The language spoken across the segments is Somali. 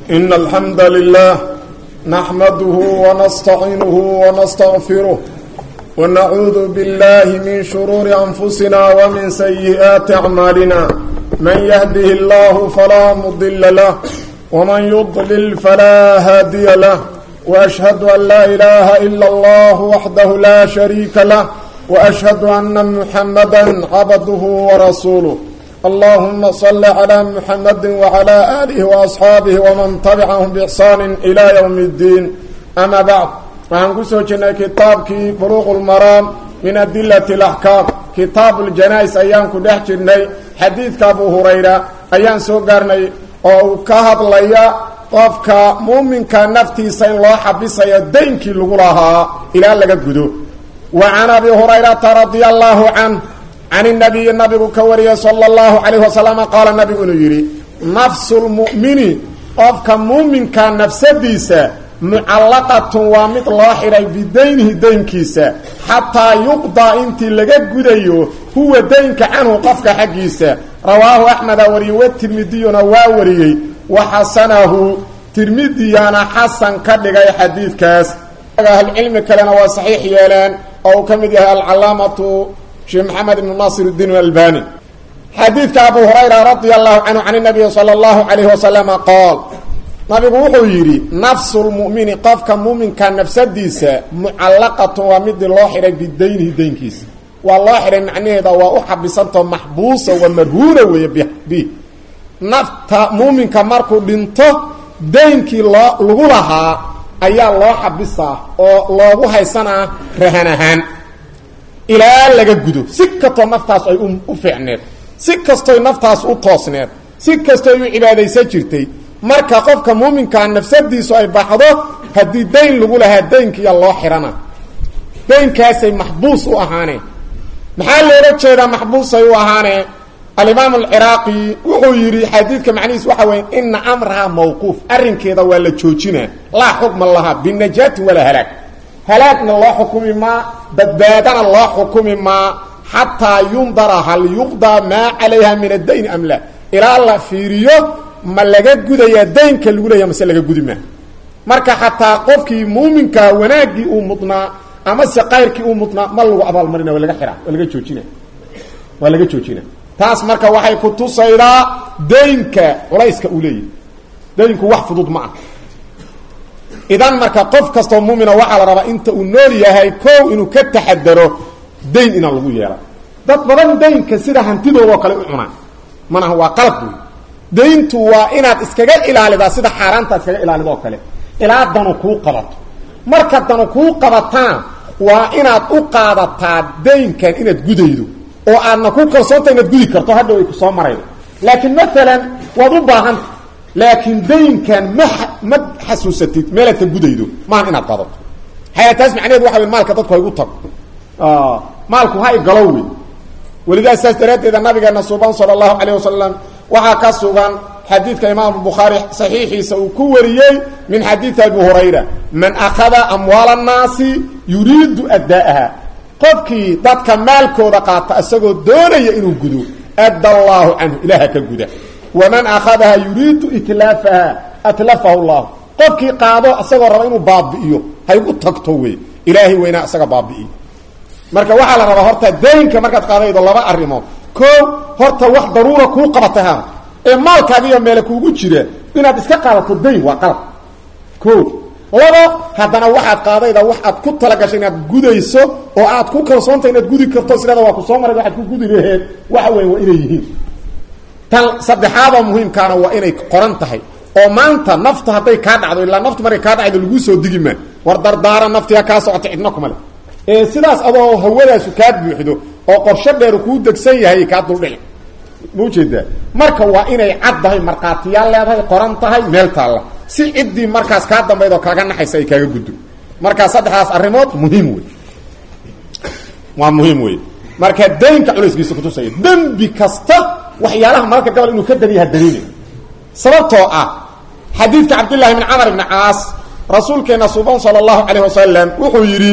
إن الحمد لله نحمده ونستعينه ونستغفره ونعوذ بالله من شرور أنفسنا ومن سيئات أعمالنا من يهده الله فلا مضل له ومن يضلل فلا هادي له وأشهد أن لا إله إلا الله وحده لا شريك له وأشهد أن محمدا عبده ورسوله اللهم صل على محمد وعلى آله وأصحاabه ومن تبعهم بإحsaan إلى يوم الدين أما بعد waxaan ku soo jirnay kitaabkii buluq اlmaraam min adilaة الأحكاam kitaab اljanais ayaan ku dhex jirnay xadiidka abu hurayra ayaan soo gaarnay oo uu ka hadlaya qofka muuminka naftiisa in loo xabisayo daynkii lagu lahaa ilaa laga gudo wa can abi hurayrata radia allahu canh can inabiyi nabigu ka wariyay sala allahu calayh wasalam qaala nabigu inuu yidhi nafsu lmu'mini qofka muuminka nafsadiisa mucallaqatun waa mid loo xidhay bidaynihi daynkiisa xataa yuqdaa intii laga gudayo huwa daynka canhu qofka xaggiisa rawaahu axmeda wariyey wa tirmidiyuna waa wariyey wa xasanahu tirmidiyaana xasan ka dhigay xadiidkaas ahlcilmi kalena waa saxiix yeeleen oo uu ka mid yahay alcalaamatu sheekh maxamed ibnu naasir اdiin albani xadiidka abu hurayra radia allahu canhu can nabiyi salى اllahu alayhi wasalama qaal nabigu wuxuu yidhi nafsu lmu'mini qofka muuminka nafsadiisa mucallaqatun waa midii loo xidhay bidaynihi daynkiisa waa loo xidhay macnaheeda waa u xabisantao maxbuusa wa marhuuna weeye bi nafta muuminka markuu dhinto daynkii loo lagu lahaa ayaa loo xabisaa oo loogu haysanaa rahan ahaan ilaa laga gudo si kastoo naftaas ay u fiicneed si kastoy naftaas u toosneed si kastoy u cibaadaysan jirtay marka qofka muuminkaa nafsadiisu ay baxdo haddii dayn lagu lahaa daynkiiya loo xidhana daynkaasay maxbuus u ahaaneen maxaa loola jeedaa maxbuusay u ahaaneen alimaam alciraaqi wuxuu yidhi xadiidka macnihiis waxa weya ina amraha mawquuf arrinkeeda waa la joojinaa laa xukma laha binajaati walaa halaag halaagna loo xukumi maa badbaadana loo xukumi maa xataa yundara hal yuqdaa maa calayha min addayn am la ilaa la fiiriyo ma laga gudayaa daynka lagu leeya mase laga gudi maa marka xataa qofkii muuminkaa wanaaggii uu mudnaa amase kayrkii uu mudnaa ma lagu abaalmarina waa laga xiraa waa laga joojina waa laga joojina taas marka waxay ku tusaydaa daynka culayska uu leeyahy daynku wax fudud ma ah idan marka qof kastoo muumina waxaa la rabaa inta uu nool yahay kow inuu ka taxadaro dayn inaan lagu yeela dad badan daynka sida hantidoodaoo kale u cunaan manaha waa qalab wey dayntu waa inaad iskaga ilaalidaa sida xaaraanta iskaga ilaalida oo kale ilaa danu kuu qabato marka danu kuu qabatana waa inaad u qaadataa daynkan inaad gudaydo oo aadna ku kalsoonta inaad gudi karto hadhow ay ku soo maraydo laakiin maalan waad u baahanta laakiin daynkan ma ma xasuusatid meelaad ka gudaydo maahan inaad qadato haya taas macnaheedu waxa wey maalka dadku haygu tago maalku ha igalo wey welidaas saas daraaddeeda nabigeena suban sala allahu calayh wasalam waxaa ka sugan xadiidka imaamu bukhaari saxiixiisa uu ku wariyey min xadiidi abi hurayra man akhada amwaala annaasi yuriidu adda'aha qofkii dadka maalkooda qaata isagoo doonaya inuu gudo adda allaahu canhu ilaaha ka guda waman akhadaha yuriidu itlaafaha atlafahu llahu qofkii qaado isagoo raba inuu baabi'iyo haygu tagto wey ilaahay weynaa isaga baabi'iyo marka waxaa la rabaa horta daynka markaad qaadaydo laba arrimood koo horta wax daruura kuu qabatay ha ee maalkaagiiyo meele kuugu jira inaad iska qaadato dayn waa qalab o labo haddana waxaad qaadayda wax aad ku talagashay inaad gudayso oo aad ku kalsoonta inaad gudi karto sileeda waa ku soo maray waxaad ku gudi laheen waxa weya waa inay yihiin tan saddexaadoo muhiimkaana waa inay qoran tahay oo maanta nafta hadday kaa dhacdo ilaa naftu markay kaa dhacdo laguu soo digi maa war dardaara naftiha kaa socota cidna kuma le ee sidaas adoo hawadaasu kaa buuxdo oo qorsho dheer kuu degsan yahay kaa duldhici ma ujeedaa marka waa inay cad tahay markhaatiyaal leedahay qoran tahay meel taalla si ciddii markaas kaa dambaydoo kaaga naxaysa ay kaaga guddo markaa saddexdaas arrimood muhiim wey waa muhiim wey marka daynka culayskiisa kutusaya dembi kasta waxyaalaha mararka gabal inuu ka dariyaha daliilay sababtoo ah xadiidka cabdillaahi bn camar ibni caas rasuulkeena suban sala allahu calayh wasalam wuxuu yidhi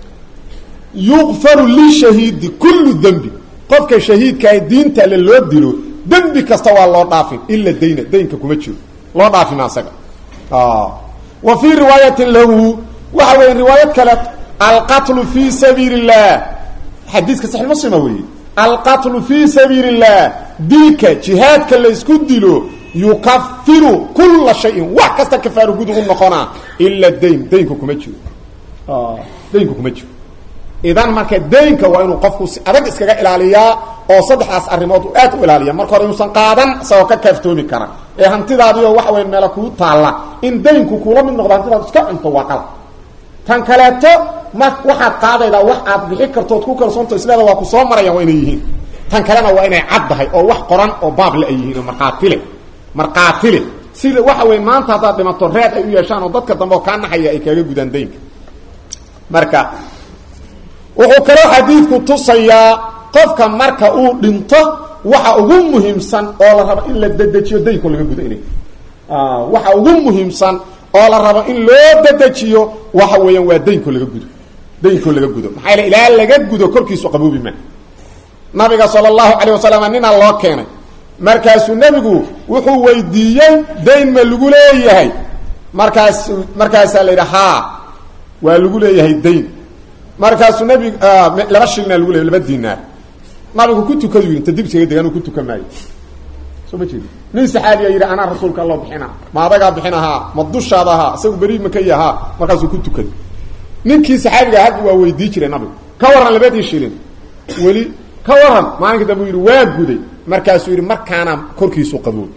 yuqfaru lishahiidi kullu dembi qofka shahiidkaa diinta alle loo dilo dembi kasta waa loo dhaafin ila dayna daynka kuma jiro loo dhaafima asaga wa fii riwaayatin lahu waxa weya riwaayad kale alqatlu fi sabiili اllah xadiiska saxi muslima weeye alqatlu fi sabiili اllah dilka jihaadka laysku dilo yukafiru kula shayin wax kasta kafaaro gud ugu noqonaa ila dayn daynka kuma jiro daynka kuma jiro idan marka daynka waa inuu qofku si adag iskaga ilaaliyaa oo saddexdaas arrimood uu aad u ilaaliya marka hore inuusan qaadan isagoo ka kaaftoomi kara ee hantidaadiio waxa weya meela kuu taalla in daynku kuula mid noqdo hantidaad iska cunto waa qalad tan kaleeto ma waxaad qaadaydaa wax aad bixi kartood ku kalsoonto isleeda waa ku soo marayaan waa inay yihiin tan kalena waa inay caddahay oo wax qoran oo baable ay yihiin oo markhaatile markhaatile sida waxa weya maanta haddaad dhimato reed ay u yeeshaan oo dadka dambe oo kaa naxaya ay kaaga gudaan daynka marka wuxuu kaloo xadiidku tusayaa qofka marka uu dhinto waxa ugu muhiimsan oo la rabo in la dedejiyo daynko laga gudo inay waxa ugu muhiimsan oo la rabo in loo dedejiyo waxa weeyaan waa daynko laga gudo daynko laga gudo maxaa yale ilaa laga gudo korkiisu qaboobi ma nabiga sala allahu calayh wasalam ninaa loo keenay markaasuu nebigu wuxuu weydiiyey dayn ma lagu leeyahay markaas markaasaa la yidhi haa waa lagu leeyahay dayn markaasuu nabig laba shilina lagu leeyay laba dinaar nabigu ku tukadu yidhi inta dibsiga degan ku tukan maayo soo ma jeedi nin saxaabiya yidhi anaa rasuulka alloo bixina ma adagaa bixinahaa ma dushaada ahaa isagu beri maka yahaa markaasuu ku tukaday ninkii saxaabiga hadda waa weydii jiray nabigu ka warran labadii shilin weli ka warran maalinka dambe u yidhi waa guday markaasuu yidhi markaana korkiisu qaboob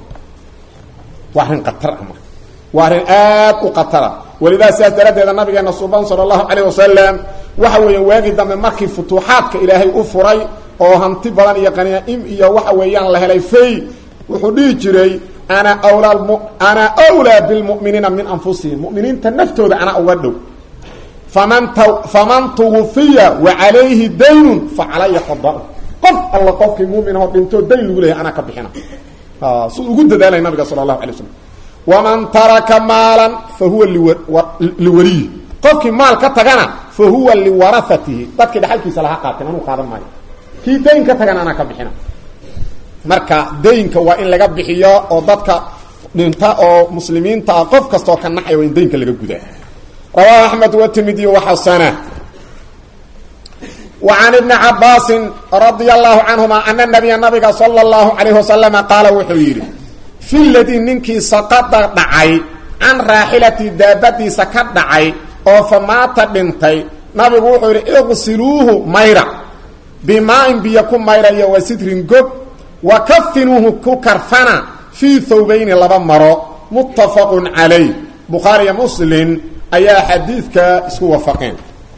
waa arrin qatar ah marka waa arrin aad u qatara walidaa sidaas daraaddeeda nabigeena suban sala allahu calayh wasalam waxa weeyaan waagii dambe markii futuuxaadka ilaahay u furay oo hanti badan iyo qaniim iyo waxa weeyaan la helay fay wuxuu dhihi jiray ana wlaa ana wlaa bilmu'miniina min anfusihim mu'miniinta naftooda anaa uga dhow faman t faman tuwufiya wa calayhi daynun fa calaya qada qof alla qofkii muminahoo dhintoo dayn lagu leeyahay anaa ka bixina siduu ugu dadaalay nabiga sala allahu alay slam waman taraka maalan fa huwa liwaliyi qofkii maal ka tagana fa huwa liwarahatihi dadkii dhaxalkiisa laha qaateen anuu qaadan maayo kii dayn ka tagana anaa ka bixina marka daynka waa in laga bixiyo oo dadka dhinta oo muslimiinta ah qof kastaoo ka naxaya waa in daynka laga gudaa rawahu axmed watirmidiy waxasana wa can ibni cabaasin radia allahu canhuma ana nabiya nabiga sala allahu calayhi wasalama qaala wuxuu yidhi fi ladii ninkii saqada dhacay can raaxilatii daabadiisa ka dhacay oo fa maata dhintay nabigu wuxuu yidhi iqsiluuhu mayra bimaa-in biyo ku mayra iyo wa sidrin gob wa kafinuuhu ku karfana fii thawbayni laba maro muttafaqun calayh bukhaariyo muslim ayaa xadiidka isku wafaqeen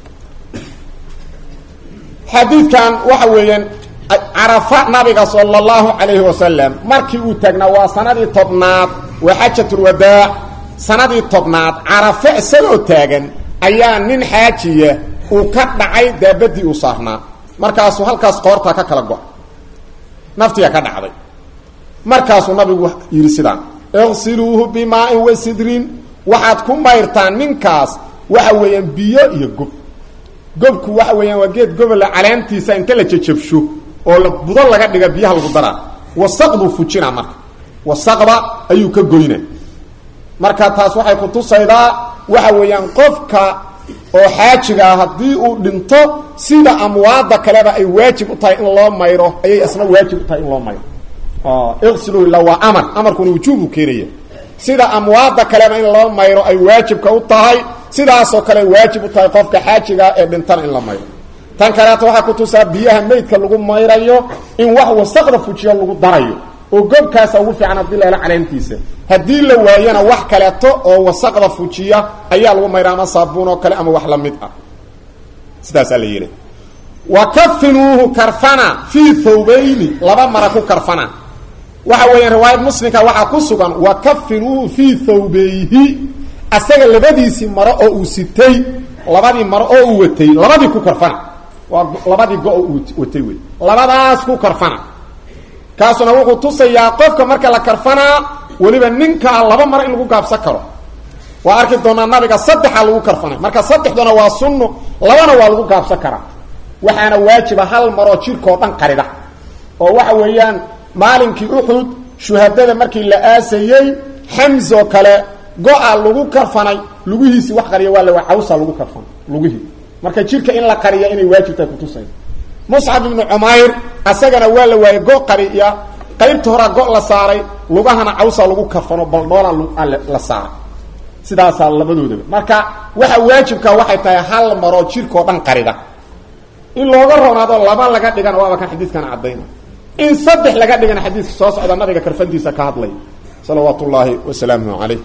xadiidkan waxa weeyaan carafa nabiga sala allahu calayhi wasalam markii uu taagnaa waa sanadii tobnaad waa xaajatulwadaac sanadii tobnaad carafe isagoo taagan ayaa nin xaajiya uu ka dhacay daabadii uu saarnaa markaasuu halkaas qoortaa ka kala go- naftiga ka dhacday markaasuu nabigu yidhi sidaan iqsiluuhu bimaa-in wa sidrin waxaad ku mayrtaan ninkaas waxa weeyaan biyo iyo gob gobku waxa weeyaan waa geed gobola caleentiisa inta la jajabsho oo la budo laga dhiga biyaha lagu daraa wasaqduu fujina marka wasaqda ayuu ka goyna marka taas waxay kutusaydaa waxa weeyaan qofka oo xaajiga ah haddii uu dhinto sida amwaada kaleba ay waajib u tahay in loo mayro ayay isna waajib u tahay in loo mayro iqsilu ila waa amar amarkuna wujuubu keenaya sida amwaada kaleba in loo mayro ay waajibka u tahay sidaasoo kale waajib u tahay qofka xaajigaa ee dhintana in la mayro tan kaleeto waxaa kutusaa biyaha meydka lagu mayrayo in wax wasaqda fujiyo lagu darayo oo gobkaasa ugu fiican haddii la helo caleentiisa haddii la waayana wax kaleeto oo wasaqda fujiya ayaa lagu mayra ama saabuun oo kale ama wax la mid ah sidaasaa la yidhi wa kafinuuhu karfana fii thawbayni laba mara ku karfana waxa weeyaan riwaayad muslimka waxaa ku sugan wa kafinuuhu fii thawbayhi asaga labadiisii maro oo uu sitay labadii maro oo uu watay labadii ku karfana waa labadii go- uu watay wey labadaas ku karfana kaasuna wuxuu tusayaa qofka marka la karfanaa weliba ninkaa laba maro in lagu gaabsan karo waa arki doonaa nabiga saddexa lagu karfanay marka saddexduna waa sunno labana waa lagu gaabsan karaa waxaana waajiba hal maroo jirkao dhan qarida oo waxa weeyaan maalinkii uxud shuhadada markii la aasayey xamzo kale go-a lagu karfanay lugihiisii wax qariya waa la waa cawsa lagu karfanay lugihii marka jirka in la qariya inay waajibtahay kutusay muscab ibnu cumayr asagana waa la waayey go qariya qaybta horaa go la saaray lugahana cawsa lagu karfano baldhoola la saaray sidaasaa labadoodaba marka waxa waajibka waxay tahay hal maroo jirkao dhan qarida in looga roonaado laba laga dhigana waaba kan xadiidkana caddayna in saddex laga dhigana xadiidka soo socda nabiga karfantiisa ka hadlay salawaat ullaahi wasalaamuhu calayh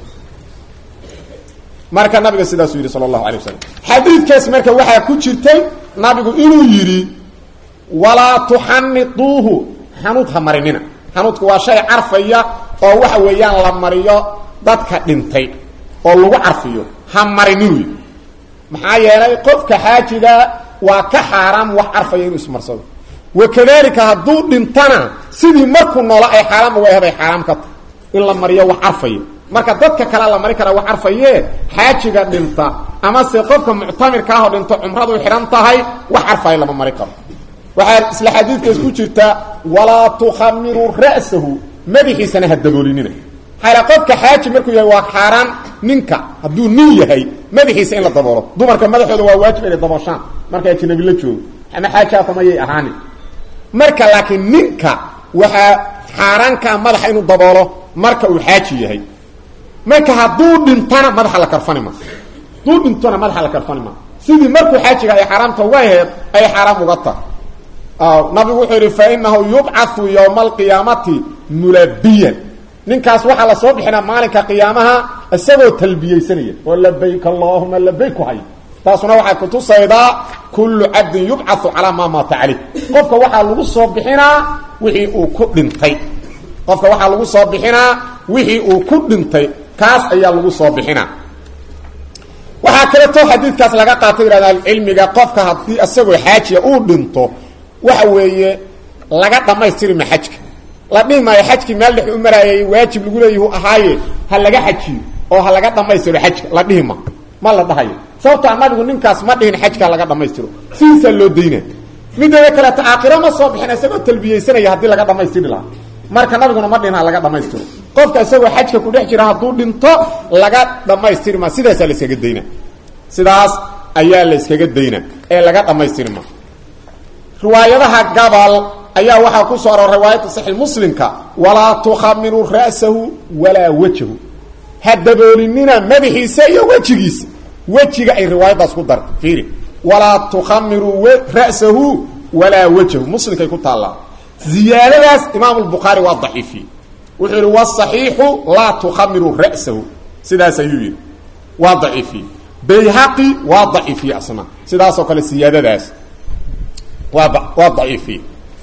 marka nabiga sidaasuu yidhi sala allahu alay wasalam xadiidkaas marka waxaa ku jirtay nabigu inuu yidhi walaa tuxanituuhu xanuud ha marinina xanuudku waa shay carfaya oo waxa weeyaan la mariyo dadka dhintay oo lagu carfiyo ha marinin wey maxaa yeelay qofka xaajiga waa ka xaaraam wax carfaya inuu ismarsado wakadalika hadduu dhintana sidii markuu noola ay xaaraam uga ahday xaaraam ka tahy in la mariyo wax carfaya marka dadka kale la mari karaa wax carfaye xaajiga dhinta amase qofka muctamirka ahoo dhinto cumradu xidhan tahay wax carfaya lama mari karo waxaa isla xadiidkaas ku jirta walaa tukhamiruu ra'sahu madaxiisana ha daboolinina maxaa qofka xaaji markuu yahay waa xaaraan ninka hadduu nin yahay madaxiisa in la daboolo dumarka madaxooda waa waajib inay dabooshaan marka ajnabi la joogo ama xaajaatamayay ahaanin marka laakiin ninka waxaa xaaraankaa madaxa inuu daboolo marka uu xaaji yahay marka hadduu dhintona madaxa la karfani ma hadduu dhintona madaxa la karfani ma sidii markuu xaajiga ay xaaraamta uga aheed ay xaaraam uga tahay nabigu wuxuu yidhi fainahu yubcau ywma alqiyaamati mulabiyan ninkaas waxaa lasoo bixinaa maalinka qiyaamaha isagoo talbiyeysanaya oo labayk allahuma labayk ku hay taasuna waxay kutusaydaa kullu cabdin yubcau calaa maa maata caleyh qofka waxaa lagu soo bixinaa wixii uu ku dhintay qofka waxaa lagu soo bixinaa wixii uu ku dhintay kaas ayaa lagu soo bixinaa waxaa kaleeto xadiidkaas laga qaatay yihahda cilmiga qofka haddii isagoo xaajiya uu dhinto waxa weeye laga dhamaystiri ma xajka la dhihi maayo xajkii meel dhex u maraayay waajib lagu leeyah ahaaye ha laga xajiyo oo ha laga dhamaystiro xajka la dhihi ma ma la dhahayo sababtaa nabigu ninkaas ma dhihin xajka laga dhamaystiro sidiisaa loo dayna mideeda kaleeto aakhiro ma soo bixin isagoo talbiyeysanaya haddii laga dhamaystiri lahaa marka nabiguna ma dhihin ha laga dhamaystiro qofka isagoo xajka ku dhex jira hadduu dhinto laga dhamaystiri ma sidaasaa la iskaga dayna sidaas ayaa la iskaga dayna ee laga dhamaystiri ma riwaayadaha gabal ayaa waxaa ku soo aror riwaayadda saxiix muslimka walaa tukhamiruu ra'sahu walaa wajhu ha daboolinina madaxiisa iyo wejigiisa wejiga ay riwaayaddaas ku darta fiiri walaa tukhamiruu ra'sahu walaa wajhu muslimkay ku taallaa ziyaadadaas imaam lbukhaari waa daciifiyey wuxuu yihi wasaxiixu laa tukhamiruu ra'sahu sidaas ayuu yidhi waa daciifiyey bayhaqi waa daciifiyey asna sidaasoo kale siyaadadaas waa waa daciifiye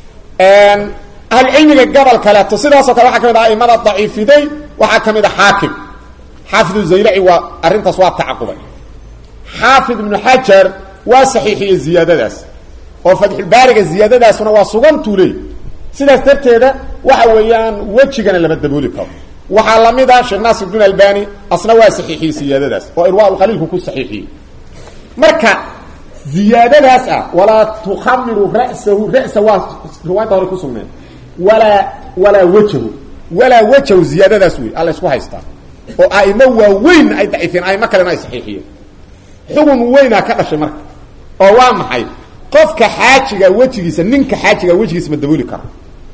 ahlucilmiga gobol kaleeto sidaasoo kale waxaa ka mid ah aimada daciifiday waxaa ka mid a xaakim xaafid zaylaci waa arrintaas waa tacaqubay xaafid ibnu xajar waa saxiixiyey ziyaadadaas oo fatxulbaariga ziyaadadaasuna waa sugantuu leey sidaas darteeda waxa weeyaan wejigana lama dabooli karo waxaa lamid a sheekh naasir bn albani asna waa saxiixiyey ziyaadadaas oo irwaaulqaliilku ku saxiixiyey marka ziyaadadaas ah walaa tukhamiru ra'sahu ra'sa waa riwaayadda hore ku sugneen walaa walaa wajhu walaa wajhu ziyaadadaas wey alla isku haystaa oo aimo waaweyn ay daciifiyeen aimo kalena ay saxiixiyeen xugun weynaa ka dhashay marka oo waa maxay qofka xaajiga wejigiisa ninka xaajiga wejigiisa ma dabooli kara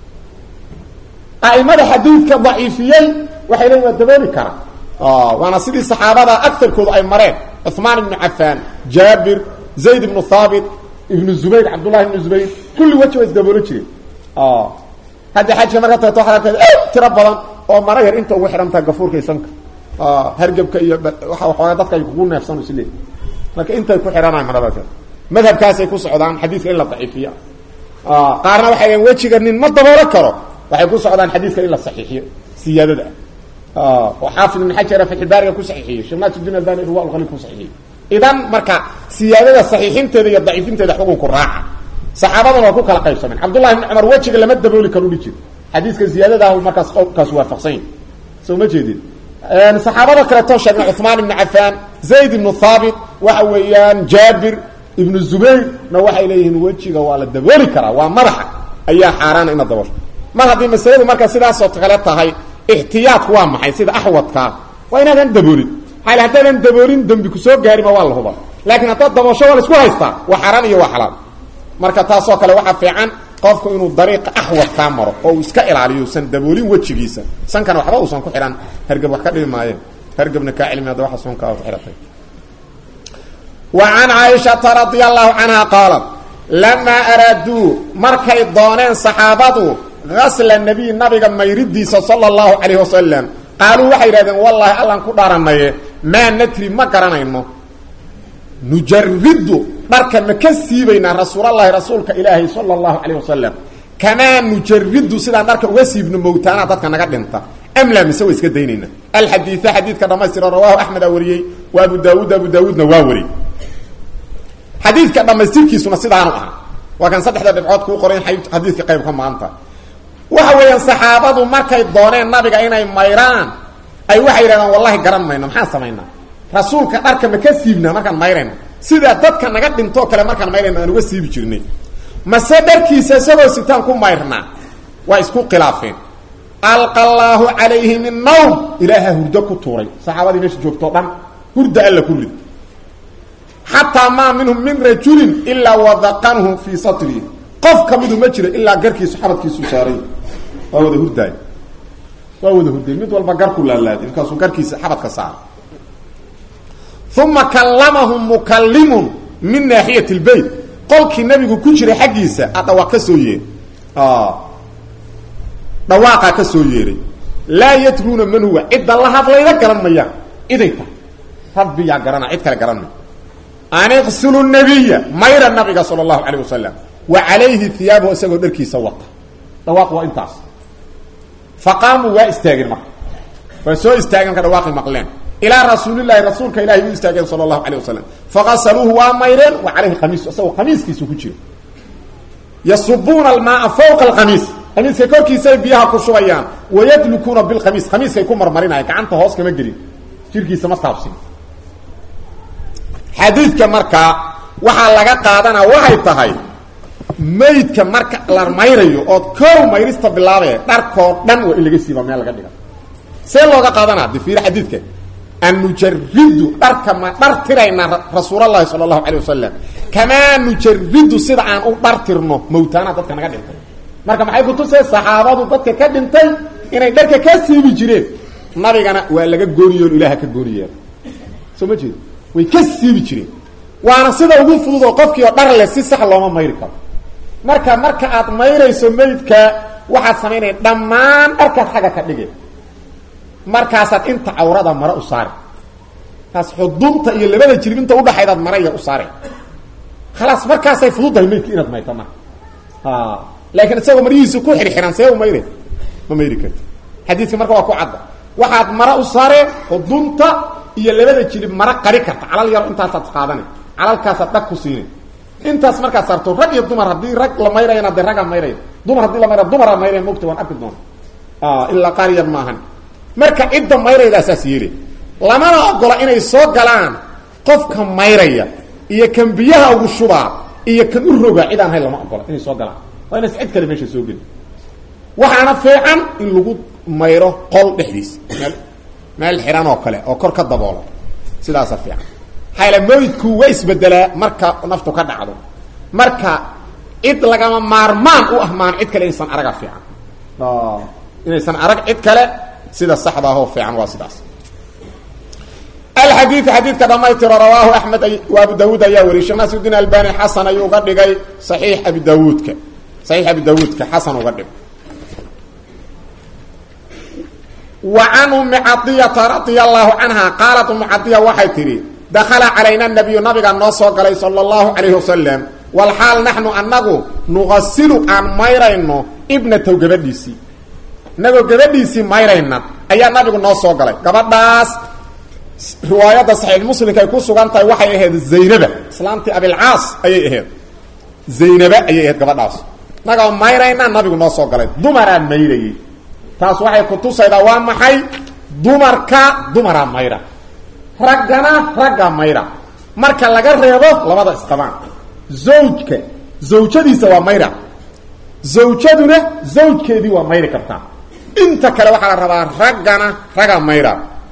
aimada xadiidka daciifiyey waxay leeyiin waa dabooli kara waana sidii saxaabada agarkoodu ay mareen cuثmaan ibnu cafaan jaabir zayd ibnu haabit ibnu zubayr cabdullahi ibnu zubayr kulli weji waa isdaboolo jireen hadda xajka marka tagto waxaad arkayda tiro badan oo mara yar inta ugu xidhantaha gafuurka isanka hargebka iyo waa waxoogaa dadka ay kugu neefsan is leey marka intay ku xidhanayan maradaas madhabkaasay ku socdaan xadiiska in la daciifiya qaarna waxay leein wejiga nin ma daboolo karo waxay ku socdaan xadiiska in la saxiixiyo siyaadada ah oo xaafid ibn xajar fatxulbaariga ku saxiixiyey sheekh naasir albani irwa alkhaliil ku saxiixiyey idan marka siyaadada saxiixinteeda iyo daciifinteeda xukunku raaca saxaabadana waa ku kala qaybsameen cabdullahi ibni cumar wejiga lama dabooli karo udhi jir xadiiska ziyaadadah markaas qowlkaas waafaqsany soo ma jeedin saxaabada kaleeto sheegna cuثmaan ibnu cafaan zayd ibnu haabit waxa weeyaan jaabir ibnu zubayrna waxay leeyihiin wejiga waa la dabooli karaa waa madaxa ayaa xaaraana ina daboosho mar haddii masaladu marka sidaasoo kale tahay ixtiyaadku waa maxay sida axwadkaa waa inaadan daboolin maxaa haddaadan daboolin dembi kusoo gaarima waa la huba laakiin haddaad daboosho waa la isku haystaa waa xaraan iyo waa xalaal marka taasoo kale waxaa fiican qofku inuu dariiqa axwad kaa maro oo uu iska ilaaliyo usan daboolin wejigiisa sankana waxba uusan ku xidhan hergab wax ka dhibi maayeen hergabna kaa cilmi hadda waxa sunkaa ku xidhatay wa can caaishata radia allahu canha qaalat lamaa araaduu markay dooneen saxaabadu gasla nabiy nabiga mayridiisa sala allahu calayhi wasalam qaaluu waxay yidhahdeen wallaahi allaan ku dhaaranaye maa nadri ma garanayno nujaridu dharka ma ka siibaynaa rasuulallahi rasuulka ilaahay sala allahu calayh wasalam kamaa nujaridu sidaan dharka uga siibno mowtaanaa dadka naga dhinta amlaa mise wa iska daynayna alxadiia xadiidka dhamaystira rawaahu axmeda wariyey wa abu daawuud abu daawuudna waa wariyey xadiidka dhammaystirkiisuna sidaanu aha waa kan saddexda dhibcood kuu qoran xadiidka qayb ka maanta waxa weeyaan saxaabadu markay dooneen nabiga inay mayraan ay waxay yidhahdeen wallahi garan mayno maxaan samaynaa rasuulka dharka ma ka siibnaa markaan mayrayno sidaa dadka naga dhintoo kale markaan mayrayno aan uga siibi jirnay mase dharkiisa isagoo sitaan ku mayrnaa waa isku khilaafeen alqa allaahu calayhi min nawm ilaaha hurdo ku tuuray saxaabadii meesha joogtoo dhan hurda alla ku rid xataa maa minhum min rajulin ilaa wadaqanhu fii satrihi qof ka midu ma jiro ilaa garkiisu xabadkiisu saaray waa wada hurdaay waa wada hurday mid walba garku laalaaday markaasuu garkiisa xabadka saara uma kallamahum mukallimun min naaxiyat lbeyt qolkii nabigu ku jiray xaggiisa a dhawaaq ka soo yeeray dhawaaqaa ka soo yeeray laa yadruuna man huwa cidda la hadlayda garan mayaan ciday tahay rabbiyaa garana cid kale garan may an iqsulu nabiya mayra nabiga sala allahu calayh wasalam wa calayhi hiyaabahu isagoo dharkiisa wata dhawaaq waa intaas faqaamuu waa istaageen marka waa soo istaageen marka dhawaaqi maqleen ilaa rasuulilahi rasuulka ilahay u istaageen sala allahu calayh wasalam faqasaluuhu waa mayreen wa calayhi qamiisu isagoo qamiiskiisu ku jiro yasubuuna almaaa fawqa alqamiis qamiiska korkiisay biyaha ku shubayaan wayadlukuuna bilqamiis qamiiskay ku marmarinayaan gacanta hoos kama gelin jirkiisa ma taabsin xadiidka markaa waxaa laga qaadanaa waxay tahay maydka marka la mayrayo ood kow mayrista bilaabaya dharkoo dhan waa in laga siiba meel laga dhiga see looga qaadanaa de fiir xadiidka an nujaridu dharka ma dhar tiraynaa rasuulallahi sala allahu calayh wasalam kamaa nujaridu sida aan u dhar tirno mawtaana dadka naga dhintay marka maxay kutusee saxaabadu dadka ka dhintay inay dharka ka siibi jireen nabigana waa laga gooniyoon ilaaha ka gooniyeena soo ma jeedo way ka siibi jireen waana sida ugu fudud oo qofkii oo dhar leh si sax looma mayri karo marka marka aad mayrayso maydka waxaad samaynaya dhammaan dharkaad xagga ka dhige markaasaad inta cawrada mare u saari taas xudunta iyo labada jirib inta udhaxaydaad maraya u saare khalaas markaasay fududdahay maydka inaad mayto marka laakiin isagoo maryihiisa ku xirxiran see u mayre ma mayri karti xadiidka marka waa ku cadda waxaad mare u saareen xudunta iyo labada jirib mara qari karta calal yaro intaasaad qaadana calalkaasaad dhag ku siina intaas markaad saarto rag iyo dumar haddii rag la mayrayana dee raggaa mayraya dumar haddii la mayra dumara mayraya mogta waan arki doona ilaa qaar yar maahan marka cidda mayraydaa saas yeeli lamana ogola inay soo galaan qofka mayraya iyo kan biyaha ugu shubaa iyo kan u rogaa cid aan hayn lama ogola inay soo galaan waa inays cid kale meesha soo geli waxaana fiican in lagu mayro qol dhexdiis meel meel xihan oo kale oo kor ka daboola sidaasa fiican maxaa maydku waa isbedelaa marka naftu ka dhacdo marka cid lagama maarmaan u ah maan cid kale inaysan araga fiican inaysan arag cid kale sida saxda ahoo fiican waa sidaas alxadiiu xadiidka dhamaystiro rawaahu axmed wa abu daawuud ayaa wariyay sheekh naasirdiin albani xasan ayuu uga dhigay saxiix abi daawuudka saxiix abi daawuudka xasan uga dhigay wa can ummi cadiyata radia allahu canha qaalat ummu cadiya waxay tidhi dakhala calayna nabiyu nabiga noo soo galay sala allahu calayhi wasalam walxaal naxnu annagu nuqasilu aan mayrayno ibnatow gabadhiisii inagoo gabadhiisii mayrayna ayaa nabigu noo soo galay gabadhaas riwaayadda saxiix muslimka ay ku sugan tahay waxay ahayd zaynaba islaamtii abilcaas ayay ahayd zaynaba ayay ahayd gabadhaas inagoo mayrayna nabigu noo soo galay dumaraa mayrayey taas waxay kutusaydaa waa maxay dumarka dumaraa mayra raggana ragga mayra marka laga reebo labada isqabaan zawjka zawjadiisa waa mayra zawjaduna zawjkeedii waa mayri kartaa inta kale waxaa la rabaa raggana ragga mayra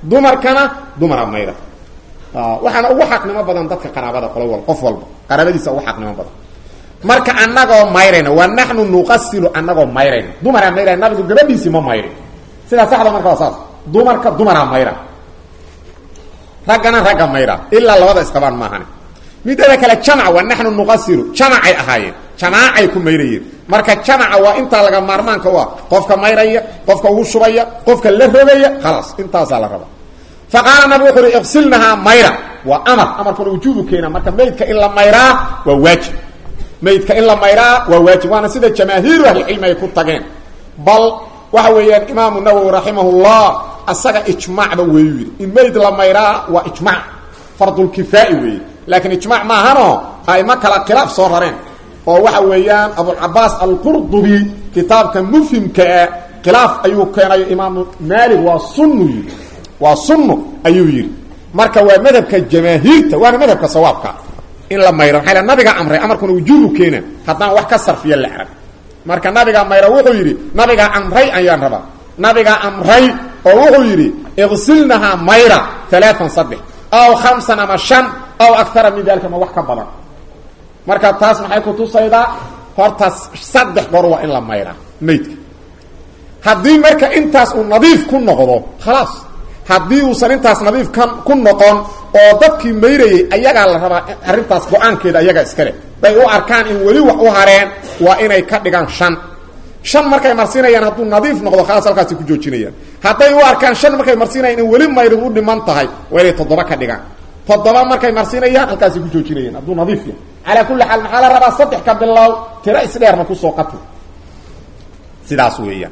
dumarkana dumara mayra waxaana ugu xaqnimo badan dadka qaraabada qolo wal qof walba qaraabadiisa ugu xaqnimo badan marka anagoo mayrayna wa naxnu nuqasilu anagoo mayrayna dumaraa mayraya nabigu gabadhiisii ma mayrin sidaa saxda marka waa saas dumarka dumaraa mayra raggana ragga mayra ilaa labada isqabaan maahane midada kale jamac wa naxnu nuqasilu jamacay ahaayeen jamaacay ku mayrayeen marka jamaca waa intaa laga maarmaanka u ah qofka mayraya qofka ugu shubaya qofka la rogaya khalaas intaasaa la raba fa qaala nabigu wuxu uhi iqsilnahaa mayra waa amar amarkuna wujuubu keena marka maydka in la mayraa waa waajib maydka in la mayraa waa waajib waana sida jamaahiiru ahlicilmi ay ku tageen bal waxa weeyaan imaamu nawowi raximahullah asaga ijmaacba weeyu yidhi in mayd la mayraa waa ijmac fardulkifaai weeye laakiin ijmac maahano aimo kala khilaaf soo rareen oo waxa weeyaan abulcabaas alqurdubi kitaabka mufhimkaa khilaaf ayuu keenayo imaamu maalik waa sunnu yidhi waa sunnu ayuu yidhi marka waa madhabka jamaahiirta waana madhabka sawaabka in la mayro maxaa nabiga amray amarkuna wujuubu keena haddaan wax ka sarfiya la arag marka nabiga mayro wuxuu yidhi nabigaa amray ayaan rabaa nabigaa amray oo wuxuu yidhi iqsilnahaa mayra alaaan saddex aw khamsan ama shan aw akara min dalika ma wax ka badan marka taas maxay kutusaydaa horta saddex goor waa in la mayraa maydka haddii marka intaas uu nadiif ku noqdo khalaas haddii uusan intaas nadiif ka ku noqon oo dadkii mayrayay ayagaa la rabaa arrintaas go-aankeeda ayagaa iskale bay u arkaan in weli wax u hareen waa inay ka dhigaan shan shan markay marsiinayaan hadduu nadiif noqdo khalaas halkaasi ku joojinayaan hadday u arkaan shan markay marsiinayaan in weli mayrid u dhiman tahay waa inay toddoba ka dhigaan toddoba markay marsiinayaan halkaasi ku joojinayaan hadduu nadiif yahay calaa kulli xaal maxaa la rabaa saddex ka bilow tiro isdheerna kusoo qati sidaas weeyaan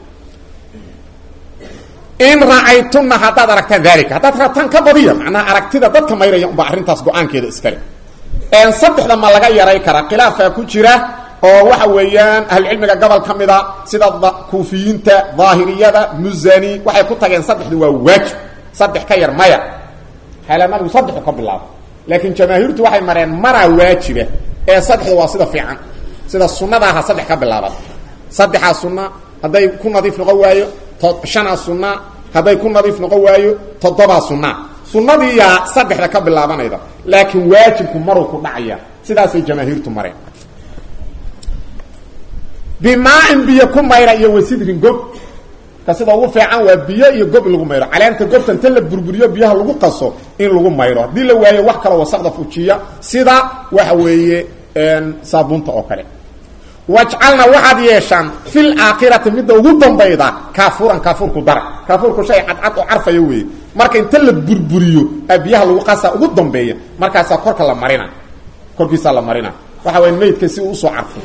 in racaytunna haddaad aragtaan dalika haddaad rabtaan ka badiya macnaha aragtida dadka mayraya unbaa arrintaas go-aankeeda iskale saddexda ma laga yaray karaa khilaafkaa ku jira oo waxa weeyaan ahlucilmiga gobol ka mida sida kuufiyiinta daahiriyada muzani waxay ku tageen saddexdu waa waajib saddex ka yar maya xeela nabigu saddexu ka bilaabo laakiin jamaahiirtu waxay mareen manaa waajiba ee saddexdu waa sida fiican sida sunnadaaha saddex ka bilaaban saddexaa sunna hadday ku nadiif noqon waayo shanaa sunna hadday ku nadiif noqon waayo toddobaa sunna sunnadiiyaa saddexda ka bilaabanayda laakiin waajibku maruu ku dhacaya sidaasay jamaahiirtu mareen bimaain biyo ku mayra iyo wasidrin gob ka sida ugu fiican waa biyo iyo gob lagu mayro caleenta gobta inta la burburiyo biyaha lagu qaso in lagu mayro haddii la waayo wax kaloo wasaqda fujiya sida waxa weeye saabuunta oo kale wajcalna waxaad yeeshaan fil aakhirati midda ugu dambayda kaafuuran kaafuurku dara kaafuurku shay cadcad oo carfaya weeye marka inta la burburiyo a biyaha lagu qasaa ugu dambeeya markaasaa korka la marina korkiisaa la marina waxa waya maydka si uu usoo carfo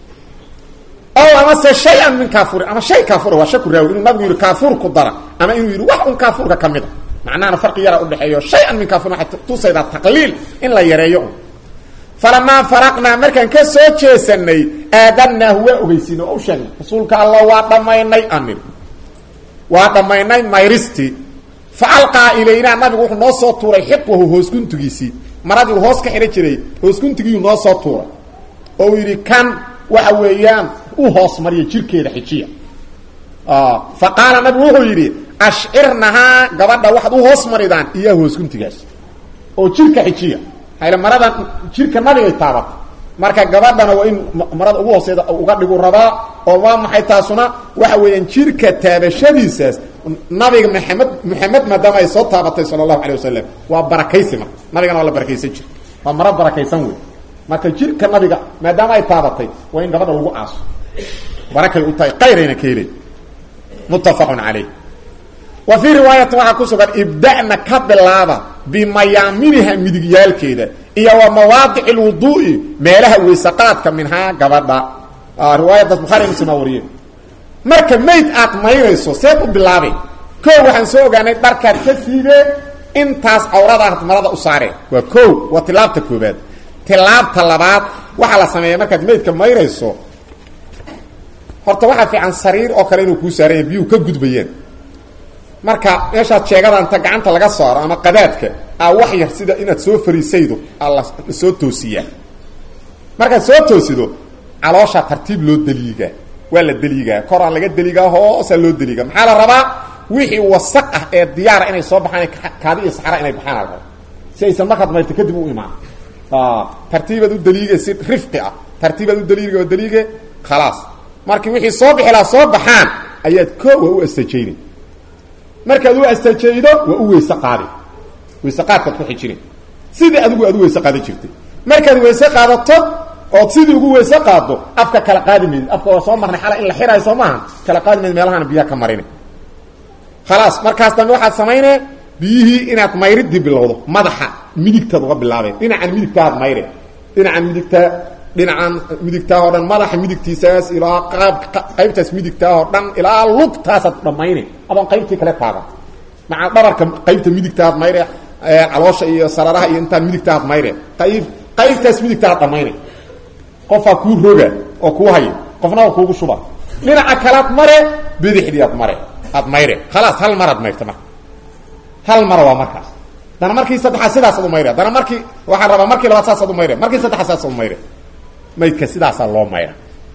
o amase shay-an min kaafuurin ama shay kaafura waa shaku raawi inuu nabigu yidhi kaafuurku dara ama inuu yidhi wax un kaafuurka ka mid a macnahana farqi yaraa udhexeeyo shay-an min kaafurin waxay tusaydaa taqliil in la yareeyo un falamaa faraqnaa markaan ka soo jeesanay aadanaahu waa ogeysiina oo u sheegnay rasuulka allah waa dhammaynay anir waa dhammaynay mayristii fa alqaa ilaynaa nabigu wuxuu noo soo tuuray xiqwahu hoosguntigiisii maradii uu hoos ka xidhan jiray hoosguntigiiuu noo soo tuuray oo uu yidhi kan waxa weeyaan u hoos mariya jirkeeda xijiya fa qaala nabigu wuxuu yidhi ashcirnahaa gabadha waxaad u hoos maridaan iyaa hoosguntigaas oo jirka xijiya hayla maradan jirka nabigay taabatay marka gabadhana waa in marada ugu hooseeda uga dhigu rabaa oo waa maxay taasuna waxa weeyaan jirka taabashadiisaas nabiga maxamed maxamed maadaama ay soo taabatay sala allahu alay wasalam waa barakaysi marka nabigana waa la barakaysan jir waa maro barakaysan wey marka jirka nabiga maadaama ay taabatay waa in gabadha lagu aaso barakay u tahay qayrayna ka helay muttafaqun calayh wa fii riwaayati waxaa ku sugan ibda'na ka bilaaba bimayaaminiha midigyaalkeeda iyo wa mawaadici lwuduu'i meelaha weysaqaadka minhaa gabadha riwaayadaas bukhari muslim aa wariyeen marka mayd aad maynayso seed u bilaabeen koo waxaan soo ogaanay dharkaad ka siidee intaas cawradaad marada u saareen waa ko waa tilaabta koobaad tilaabta labaad waxaa la sameeya markaad maydka mayrayso horta waxaa fiican sariir oo kale inuu kuu saaranya biyuhu ka gudbayeen marka meeshaad sheegada inta gacanta laga saaro ama qadaadka a wax yar sida inaad soo fariisaydo alla soo toosiyaa markaad soo toosido calooshaa tartiib loo deliigaa waa la deliigaa koraan laga deliigaa hoosaa loo deliigaa maxaa la rabaa wixii wasaq ah ee diyaara inay soo baxaan kaadi iyo saxra inay baxaan alraba si aysan markaad mayrto kadib u imaan tartiibaad u daliige si rifqi ah tartiibaad u daliige oo daliige khalaas markii wixii soo bixi laha soo baxaan ayaad koowa u astajayni markaad u astajaydo waa u weyse qaadi weyse qaadkaad ku xijini sidii adigu aad u weyse qaadan jirtay markaad weyse qaadato ood sidii ugu weyse qaaddo afka kala qaadi maydid afka waa soo marnay xala in la xiraayo soo maaha kala qaadi maydid meelahaana biyaha ka marini khalaas markaas dambe waxaad samaynee biyihii inaad mayridii bilowdo madaxa midigtaad uga bilaabeen dhinacan midigtaaad mayre dhinacan midigtaa dhinacan midigtaa oo dhan madaxa midigtiisaas ilaa qaab qaybtaas midigtaa oo dhan ilaa lugtaasaad dhammayne adoon qaybtii kale taaban maca dhabarka qaybta midigtaaad mayre caloosha iyo sararaha iyo intaan midigtaaad mayre qayb qaybtaas midigtaaad dhammayne qofaa kuu roga oo kuu haya qofna waa kuugu shuba dhinaca kalaad mare bidixdii aad mare aad mayre khalaas hal maraad mayrta marka hal mara waa markaas dana markii saddexaad sidaasaad u mayre dana markii waxaan rabaa markii labaad saasaad u mayre markii saddexaad saasaad u mayre maydka sidaasaa loo mayra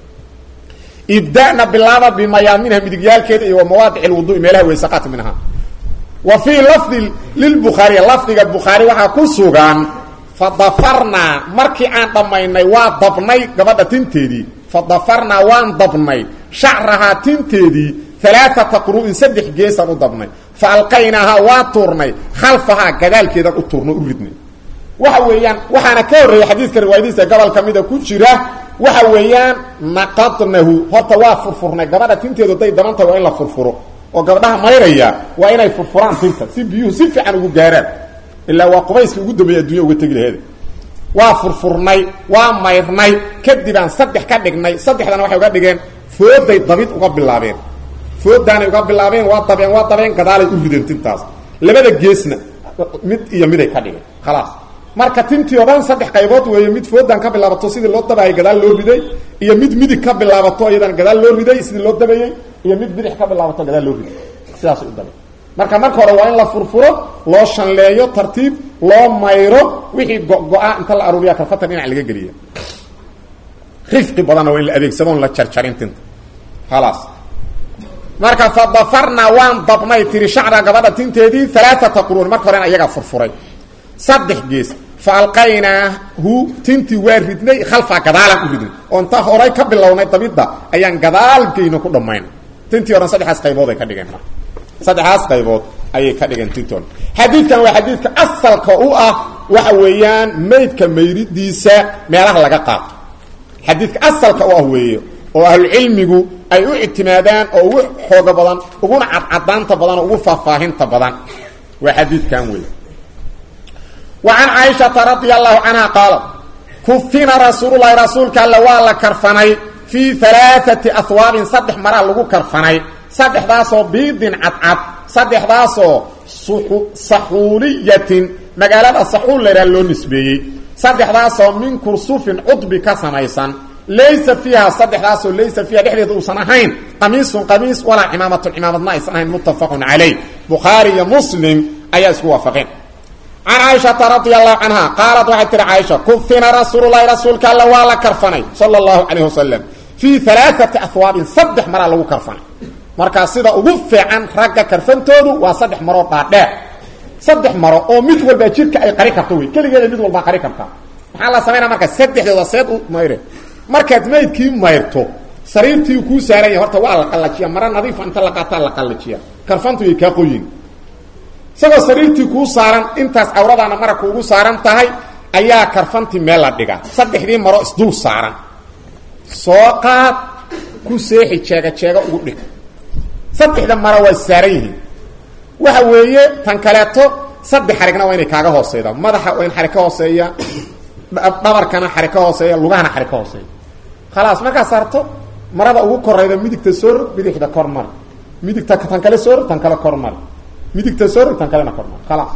ibda'na bilaaba bimayaaminha midigyaalkeeda iyo wa mawaadic lwudu'i meelaha weysaqaat minha wa fii lafdi lilbukhaariy lafdiga bukhaari waxaa ku sugan fadafarnaa markii aan dhammaynay waa dabnay gabadha tinteedii fadafarnaa waan dabnay shacrahaa tinteedii alaaata quru'in saddex geesaan u dabnay fa alqaynaahaa waa tuurnay khalfahaa gadaalkeedaan u tuurno u ridnay waxa weeyaan waxaana ka horreeya xadiidka riwaayadiisa gobol ka mida ku jira waxa weeyaan naqadnahu horta waa furfurnay gabadha tinteedu haday dabantahay waa in la furfuro oo gabdhaha mayraya waa inay furfuraan tinta si biyuhu si fiican ugu gaaraan ilaa waa qubayska ugu dambeeya addunya uga tegi laheeda waa furfurnay waa mayrnay kadibaan saddex ka dhignay saddexdana waxay uga dhigeen fooday dabid uga bilaabeen foodaanay uga bilaabeen waa dabeen waa dabeen gadaalay u rideen tintaas labada geesna mid iyo miday ka dhigeen khalaas marka tintii o dhan saddex qaybood weeye mid foodaan ka bilaabato sidii loo dabaayay gadaal loo riday iyo mid midig ka bilaabato iyadan gadaal loo riday sidii loo dabayey iyo mid bidix ka bilaabato gadaal loo riday sidaas u dabay marka marka hore waa in la furfuro loo shanleeyo tartiib loo mayro wixii go-go-a inta la aruuriya kalfatan dhinac laga geliya rifqi badanna waa in la adeegsadoon la jarjarin tinta khalaas marka fadafarnaa waan dabnay tiri shacra gabadha tinteedii alaaata quruun marka horena iyagaa furfuray saddex gees fa alqaynaahu tintii waa ridnay khalfaa gadaalaan u ridnay oo inta horay ka bilownay dabidda ayaan gadaalgeyno ku dhammayn tintii oran saddexaas qaybood ay ka dhigeen marka saddexaas qaybood ayay ka dhigeen tintoon xadiidkan waa xadiidka asalka u ah waxa weeyaan maydka mayridiisa meelaha laga qaato xadiidka asalka u ah weeye oo ahlucilmigu ay u ictimaadaan oo ugu xooga badan uguna cadcadaanta badan oo ugu faahfaahinta badan waa xadiidkan wey wa can caaishata radia allahu canha qaalat kufina rasuululahi rasuulka alle waa la karfanay fii alaaati ahwaabin saddex maraa lagu karfanay saddexdaasoo biidin cadcad saddexdaasoo saxuuliyatin magaalada saxuul laydhaha loo nisbeeyey saddexdaasoo min kursufin cudbi ka samaysan laysa fiiha saddexdaasoo laysa fiiha dhexdeeda uusan ahayn qamiisun qamiis walaa cimaamatun cimaamadna aysan ahayn muttafaqun calayh bukhaari iyo muslim ayaa isku waafaqeen can caaishata radia allahu canha qaalat waxay tihi caaisha kufina rasuululahi rasuulka alle waa la karfanay sala allahu calayh wasalam fii alaaati ahwaabin saddex maraa lagu karfanay markaa sida ugu fiican ragga karfantoodu waa saddex maroo dhaadheer saddex maro oo mid walbaa jidhka ay qari karto wey keligeeda mid walbaa qari kartaa maxaa la samaynaa marka saddexdooda seed u mayre markaad maydkii mayrto sariirtii kuu saaran yahay horta waa la qallajiya mara nadiifa inta la qaataa la qallajiya karfantu yay kaa qoyin isagoo sariirtii kuu saaran intaas cawradaana mara kuugu saaran tahay ayaa karfantii meel la dhigaa saddexdii maro isdul saaran soo qaad ku seexi jeega jeega ugu dhig saddexda maro waa saaran yihiin waxa weeye tan kaleeto saddex xarigna waa inay kaaga hooseyda madaxa waa in xarig ka hooseeya dhabarkana xarig ka hooseeya lugahana xarig ka hooseeya khalaas markaad saarto marada ugu korayda midigta soo rog bidixda kor mari midigta tan kale soo rog tan kale kor mari midigta soo rog tan kalena kor mari khalaas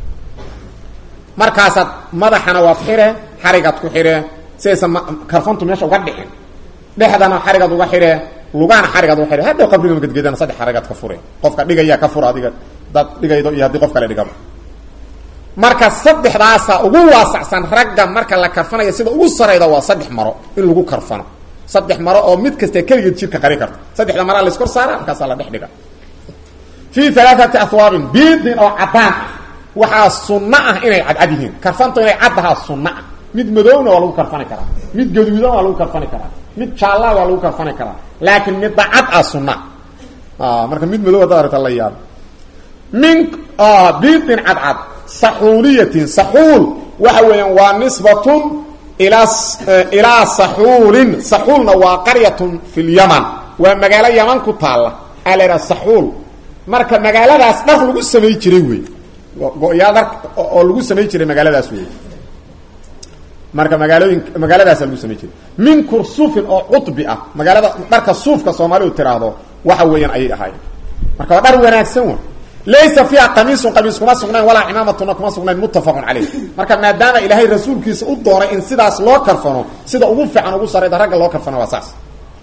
markaasaad madaxana waad xire xarigaad ku xire siaysan karfantu meesha uga dhicin dhexdana xarigaad uga xire lugahana xarigaad uga xire hadhow qabriga magadgeedana saddex xarigaad ka fure qofka dhigayaa ka fura adiga dad dhigaydo iyo haddii qof kale dhigaba marka saddexdaasa ugu waasacsan ragga marka la karfanayo sida ugu sarayda waa saddex maro in lagu karfano saddex maro oo mid kasta keligeed jidka qari karta saddexda maraa la iskor saara markaasaa la dhex dhiga fii alaaati ahwaabin biidin oo caddaan ah waxaa sunno ah inay cadcad yihiin karfanto inay caddahaa sunno ah mid madowna waa lagu karfani karaa mid gaduudan waa lagu karfani karaa mid jaallaa waa lagu karfani karaa laakiin midda cad ah sunna marka mid madow haddaad aragta la yaab min biidin cadcad saxuuliyatin saxuul waxa weeyaan waa nisbatun ilaa ilaa saxuulin saxuulna waa qaryatun fi lyaman waa magaalo yaman ku taalla aa la yidhaha saxuul marka magaaladaas dhar lagu samay jiray wey go-yaa dhar oo lagu samay jiray magaaladaas wey marka magaalooyin magaaladaasa lagu samay jiray min kursufin oo cudbi ah magaalada dharka suufka soomaalidu tiraahdo waxa weeyaan ayay ahaayeen marka waa dhar wanaagsan wa laysa fiiha qamiisun qamiis kuma sugnayn walaa cimaamatuna kuma sugnayn muttafaqun caleyh marka maadaama ilaahay rasuulkiisa u dooray in sidaas loo karfano sida ugu fiican ugu sarayda ragga loo karfano waa saas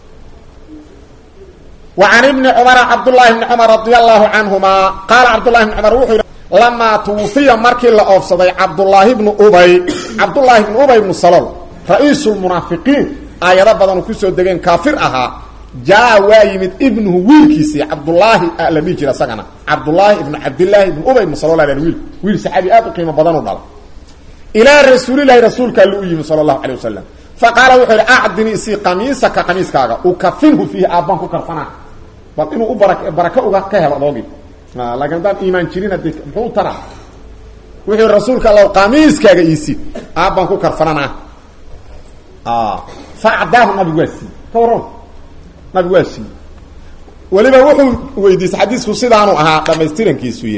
wa can ibni cumara cabdullaahi bni cumar radia allahu canhuma qaala cabdullahi bni cumar wuxuu yidhi lamaa tuwufiya markii la oofsaday cabdullaahi bnu ubay cabdullaahi bnu ubay bnu salol ra-iisu lmunaafiqiin aayado badan uu kusoo degeen kaafir ahaa jaa waa yimid ibnuhu wiilkiisii cabdullaahi la dhihi jira isagana cabdullaahi ibnu cabdillaahi ibnu ubay ibnu salol wiil wiil saxaabi aad u qiimo badan u dhala ilaa rasuulilahi rasuulka alli u yimi sala allahu calay wasalam fa qaala wuxuu yidhi acdini isii qamiisaka qamiiskaaga ukafinhu fiihi aabbaan ku karfanaa bal inuu u bara baraka uga ka helo adoogii laakiin haddaan iimaan jirin haddi muxuu taraa wuxuu yidhi rasuulka alla qamiiskaaga iisi aabbaan ku karfananaa fa acdaahu nabigu waa siiyey ka warran nabigu waa siiyey weliba wuxuu weydiisay xadiisku sidaanu ahaa dhamaystirankiisuy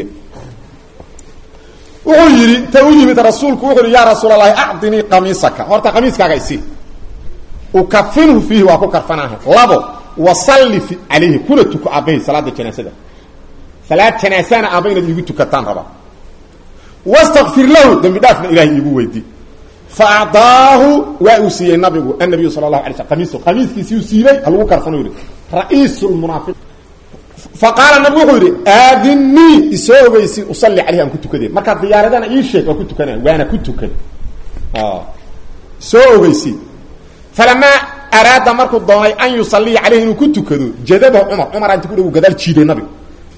wuxuu yidhi ta u yimid rasuulku wuxuu yihi yaa rasuul allahi acdinii qamiisaka horta qamiiskaaga isi ukafinhu fiihi waa ku karfanaaha labo wasalli calayhi kuna tuko aabbahay salaada janaasada salaad janaasana aabba inaad iigu tukataan rabaa wastakfir lahu dambi dhaafna ilahay iigu weydii fa acdaahu waa uu siiyey nabigu annabiyu sala allahu alay sl qamiisu qamiiskiisii uu siibay ha lagu karfano yidhi ra-iisu lmunaafiq fa qaala nabigu wuxuu yidhi aadinii isoo ogeysi usalli caleyhi aan ku tukadeen markaa diyaaradana ii sheeg waa ku tukanaya waana ku tukan soo ogeysi falamaa araada markuu doonay an yusaliya caleyhi inuu ku tukado jadabahu cumar cumar inta ku dhow gadaal jiiday nabigu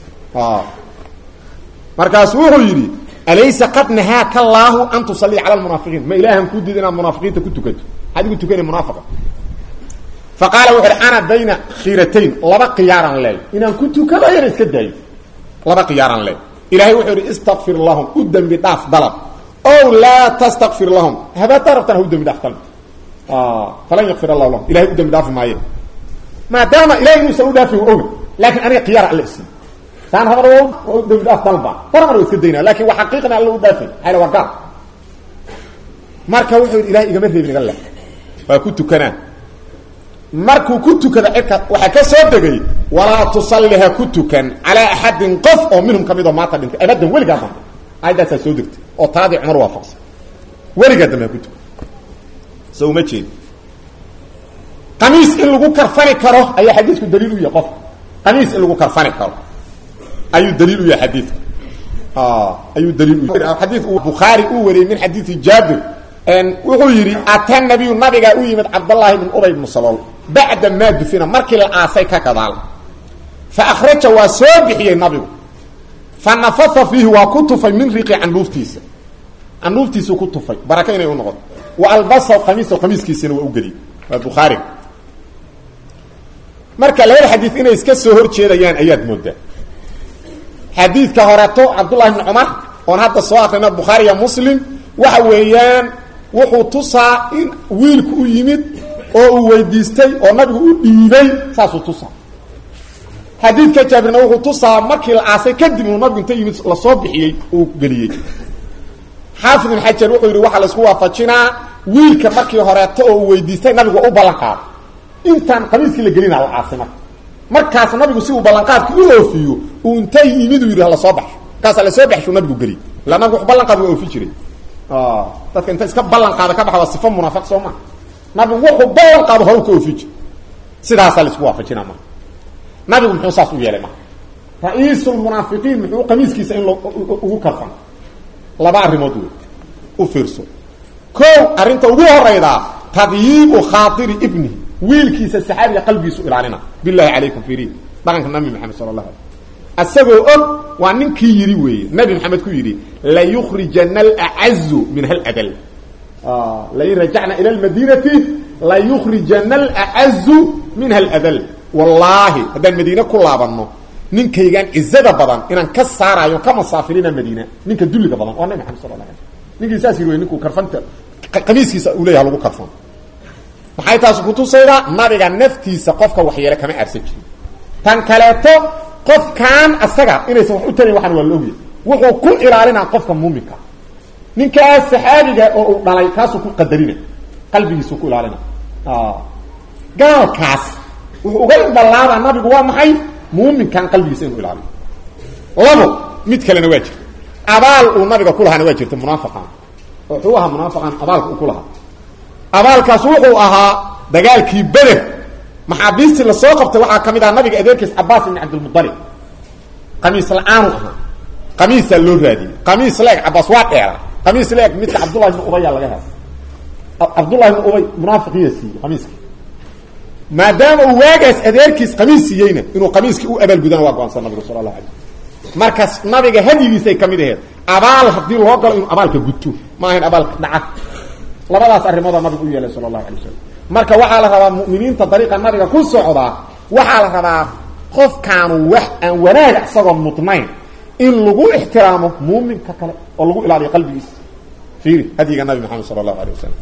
markaasu wuxuu yidhi alaysa qad nahaaka allaahu an tusallia cala lmunaafiqiin ma ilaahan kuu diida inaad munaafiqiinta ku tukato maxaad igu tukana munaafiqa fa qaala wuxu uhi ana bayna khiiratayn laba khiyaaraan leey inaan ku tukado yana iska daayo laba khiyaaraan leey ilahay wuxuu yidhi istakfir lahum u dembi dhaaf dalab ow laa tastakfir lahum habaadtaa rabtaan ha u dembi dhaaf dalab falan yakfir allahu lahum ilahay u dembi dhaafi maaye maadaama ilahay inuusan u dhaafin oga laakiin aniga khiyaara alla isiiy taan habar dembi dhaaf dalba taramar wa iska daynaa lakin waa xaqiiqna alla u dhaafay ala waa gaar marka wuxuu yidhi ilahay igama reebin iga le waa ku tukanaa markuu ku tukada cirka waxaa ka soo degay walaa tusalli ha ku tukan calaa axadin qof oo minhum ka midoo maanta dhintay abadan weligaa dambe aayaddaasaa soo degtay oo taadii cumar waafaqsan weligaa dambe ha ku tukan so uma jeedi qamiis in lagu karfani karo ayaa xadiisku daliil u yahay qofka qamiis in lagu karfani karo ayuu daliil u yahay xadiidka ayuu daliil u yahay xadiid uu bukhaari uu wariyey min xadiidi jaabir wuxuu yidhi ata nabiyu nabigaa u yimid cabdallaahi bn ubay bnu salool bacda maa dufina markii la aasay ka gadaal fa akhraja waa soo bixiyey nabigu fa nafaha fiihi waa ku tufay min riqi candhuuftiisa candhuuftiisuu ku tufay baraka inay u noqoto wa albasaw qamiiso qamiiskiisina waa u geliyey waa bukhaariga marka labada xadiid inay iska soo hor jeedayaan ayaad moodaa xadiidka horeeto cabdullahi bni cumar oon hadda soo akrina bukhaariya muslim waxa weeyaan wuxuu tusaa in wiilku u yimid oo uu weydiistay oo nabigu u dhiibay saasuu tusaa xadiidka jaabirna wuxuu tusaa markii la aasay kadib uu nabigu inta yimid lasoo bixiyey uu geliyey xaafid ibn xajar wuxuu yidhi waxaa laisku waafajinaa wiilka markii horeeto oo uu weydiistay nabigu u ballanqaado intaan qamiiskii la gelina la aasay marka markaas nabigu si uu ballanqaadka u oofiyo uu intay yimid uu yidhi lasoo baxo markaasa lasoo baxshu nabigu geliy ila nabigu ballanqaad waa oofi jiray dadka inta iska ballan qaada ka baxa waa sifo munaafiq soo maa nabigu wuxuu ballan qaado horu ka oofi jir sidaasaa laisku waafajinaa marka nabigu muxuu saas u yeelay marka ra-iisulmunaafiqiin muxuu qamiiskiisa in ugu karfan laba arrimood wey u fiirso ko arrinta ugu horaydaa tadyiibu khaatiri ibnihi wiilkiisa saxaabiga qalbigiisu ilaalina bilahi calaykum fiiri dhaqanka nabi maxamed sala allah alay asagoo og waa ninkii yidhi weeye nabi maxamed ku yidhi layukrijana alacazu min haladal lain rajacna ila lmadiinati layukrijana alacazu minha aladal wallaahi haddaan madiine ku laabanno ninkaygaan cizada badan inaan ka saarayo ka masaafirina madiina ninka dulliga badan waa nabi maxamed sala la ala ninkii saas yidhi wey ninkuu karfanta qamiiskiisa uu leeyaha lagu karfan maxay taas kutusaydaa nabiga naftiisa qofka waxyeele kama aarsan jirin tan kaleeto qofkaan asaga inaysan wax u tarayn waxaan waa la ogya wuxuu ku ilaalinaa qofka muuminka ninkaas saxaabiga oo uu dhalay kaasuu ku qadarina qalbigiisuu ku ilaalina gaalkaas wuxuu uga indhalaabaa nabigu waa maxay muuminkan qalbigiisa inuu ilaaliyo labo mid kalena waa jirta abaal uu nabiga ku lahaana waa jirta munaafiqan wuxuu ahaa munaafiqan abaalka uu ku lahaa abaalkaas wuxuu ahaa dagaalkii beder maxaabiistii lasoo qabtay waxaa ka mid aha nabiga adeerkiis cabaas ibn cabdilmualib qamiis la-aanu ahaa qamiisaa loo raadiyey qamiis leeg cabaas waa dheera qamiis leeg midka cabdullahi ibn ubaya laga helo cabdullahi ibn ubay munaafiqiya siiyey qamiiskii maadaama uu waagaas adeerkiis qamiis siiyeyna inuu qamiiskii u abaalgudana waa go-aansan nabigu sala allahu alay markaas nabiga hadyigiisay ka mid aheed abaal haddii loo galo inuu abaalka guto ma ahayn abaalka dhaca labadaas arrimoodaa nabigu u yeelay sala allahu alay wasalam marka waxaa la rabaa mu'miniinta dariiqa nabiga ku socdaa waxaa la rabaa qofkaanu wax aan wanaaga isagoon mudnayn in lagu ixtiraamo muuminka kale oo lagu ilaaliyo qalbigiisa fiiri hadyiga nabi maxamed sala allahu alay wasalam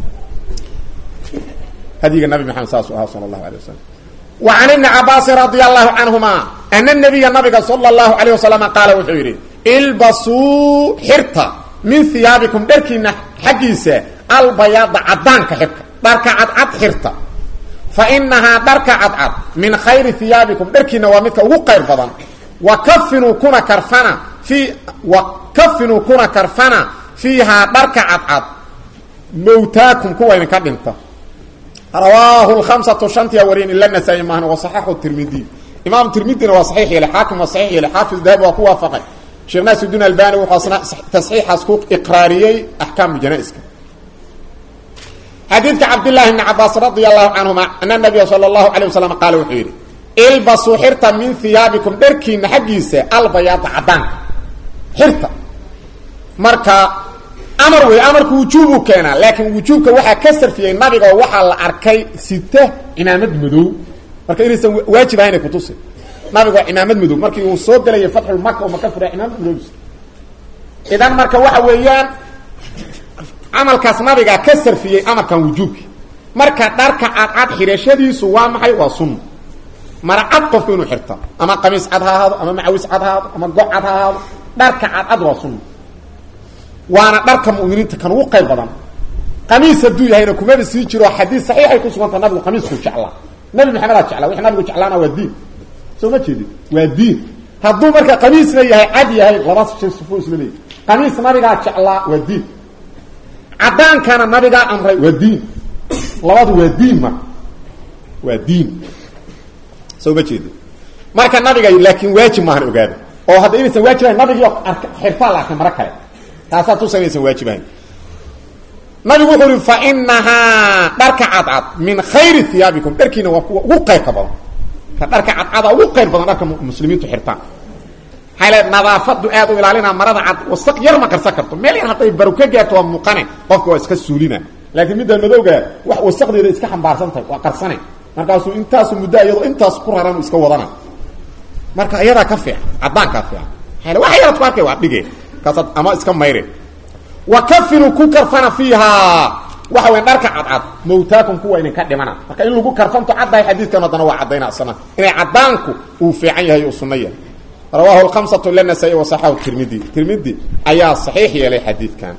hadyiga nabi maxamed saasuu ahaa sala allahu alay wasalam wa can ibni cabaasin radia allahu canhuma ana nabiya nabiga sala allahu alayh wasalama qaala wuxuu yidhi ilbasuu xirta min hiyaabikum dharkiina xaggiisa albayaada cadaanka xirka dharka cadcad xirta fa inahaa dharka cadcad min khayri hiyaabikum dharkiina waa midka ugu qayr badan wa kafinuu kuna karfana fii wa kafinuu kuna karfana fiihaa dharka cadcad mawtaakum kuwa idinka dhinta rawaahu lkhamsatu shantiya wariyin ila nasaa-i maahan wa saxaxu tirmidi imaam tirmidina waa saxiix yeelay xaakim waa saxiix yeelay xaafid dahabi waa ku waafaqay sheekh naasiduin albani wuxuu asna tasxiixaas ku iqraariyey axkaam janaiska xadiidka cabdillaahi bni cabaas radia allahu canhuma ana nabiya sala allahu alayh wasalam qaala wuxuu yidhi ilbasuu xirta min hiyaabikum dharkiina xaggiisa albayaada cadaanka xirta marka amar wey amarku wujuubuu keenaa laakiin wujuubka waxaa ka sarfiyey nabiga oo waxaa la arkay sita cimaamad madow marka inaysan waajib ahaynay kutusi nabiga waa cimaamad madow markii uu soo gelayay fatxulmaka oo maka fura cimaamad madow idan marka waxa weeyaan camalkaas nabigaa ka sarfiyey amarkan wujuubki marka dharka cadcad xirashadiisu waa maxay waa sunna mara cad qofku inuu xirta ama qamiis cad ha ahaado ama macawis cad ha ahaado ama go cad ha ahaado dharka cadcad waa sunna waana dharka muminiinta kan ugu qayb badan qamiis hadduu yahayna kumaba sii jiro xadiis saxiixay ku suganta nabigu qamiisku jeclaa nabi maxamedaa jeclaa wixii nabigu jeclaana waa diin soo ma jeedid waa diin hadduu marka qamiisna yahay cad yahay laba shay sufo isla leeyahy qamiis nabigaa jeclaa waa diin cadaankana nabigaa amray waa diin labadu waa diin marka waa diin soo ma jeedid marka nabiga laakiin waajib maahan ogaada oo hadda inaysan waajib ahayn nabigii xirtaa la arkay maro kale taasaa tusanaysan waajibahayn nabigu wuxuu uhi fa inahaa dharka cadcad min khayri hiyaabikum dharkiina waa kuwa ugu qayrka badan ka dharka cadcada ugu qayr badan dharka muslimiintu xirtaan maxaa le nadaafadu aad u ilaalina marada cad wasaq yar ma qarsan karto meel yar hadday baru ka gaarto waa muuqane qofka waa iska suulina laakiin midda madowga wax wasaqdeeda iska xambaarsan tahay waa qarsane markaasuu intaasu muddo iyadoo intaas ku raran iska wadana marka iyadaa ka fiican cadaankaa fiican maaa wax yaraad ku arkay waa dhige kaasaad ama iska mayre wa kafinu ku karfana fiihaa waxa weya dharka cadcad mawtaakum kuwa idinka dhimana marka in lagu karfanto caddahay xadiidkan haddana waa caddayna asana inay caddaanku uu fiican yahay uu sunno yahay rawaahu lkhamsatu ila nasaa-i wasaxahu tirmidi tirmidi ayaa saxiix yeelay xadiidkan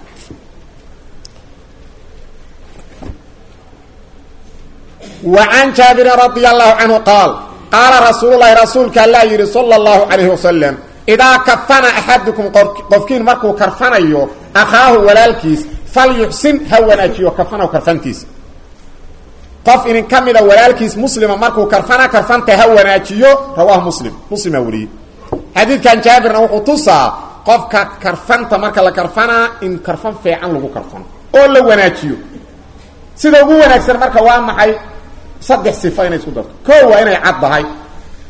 wa can jaabirin radia allahu canhu qaal qaala rasuululahi rasuulka allaa yidhi sala allahu calayhi wasalam idaa kafana axadukum qofkiin markuu karfanayo akhaahu walaalkiis falyuxsin ha wanaajiyo kafanahu karfantiisa qof idin ka mida walaalkiis muslima markuu karfana karfanta ha wanaajiyo rawaahu muslim muslimaa wariyey xadiidkan jaabirna wuxuu tusaa qofka karfanta marka la karfanaa in karfan fiican lagu karfano oo la wanaajiyo sida ugu wanaagsan marka waa maxay saddex sifa inay isku darto koo waa inay cad tahay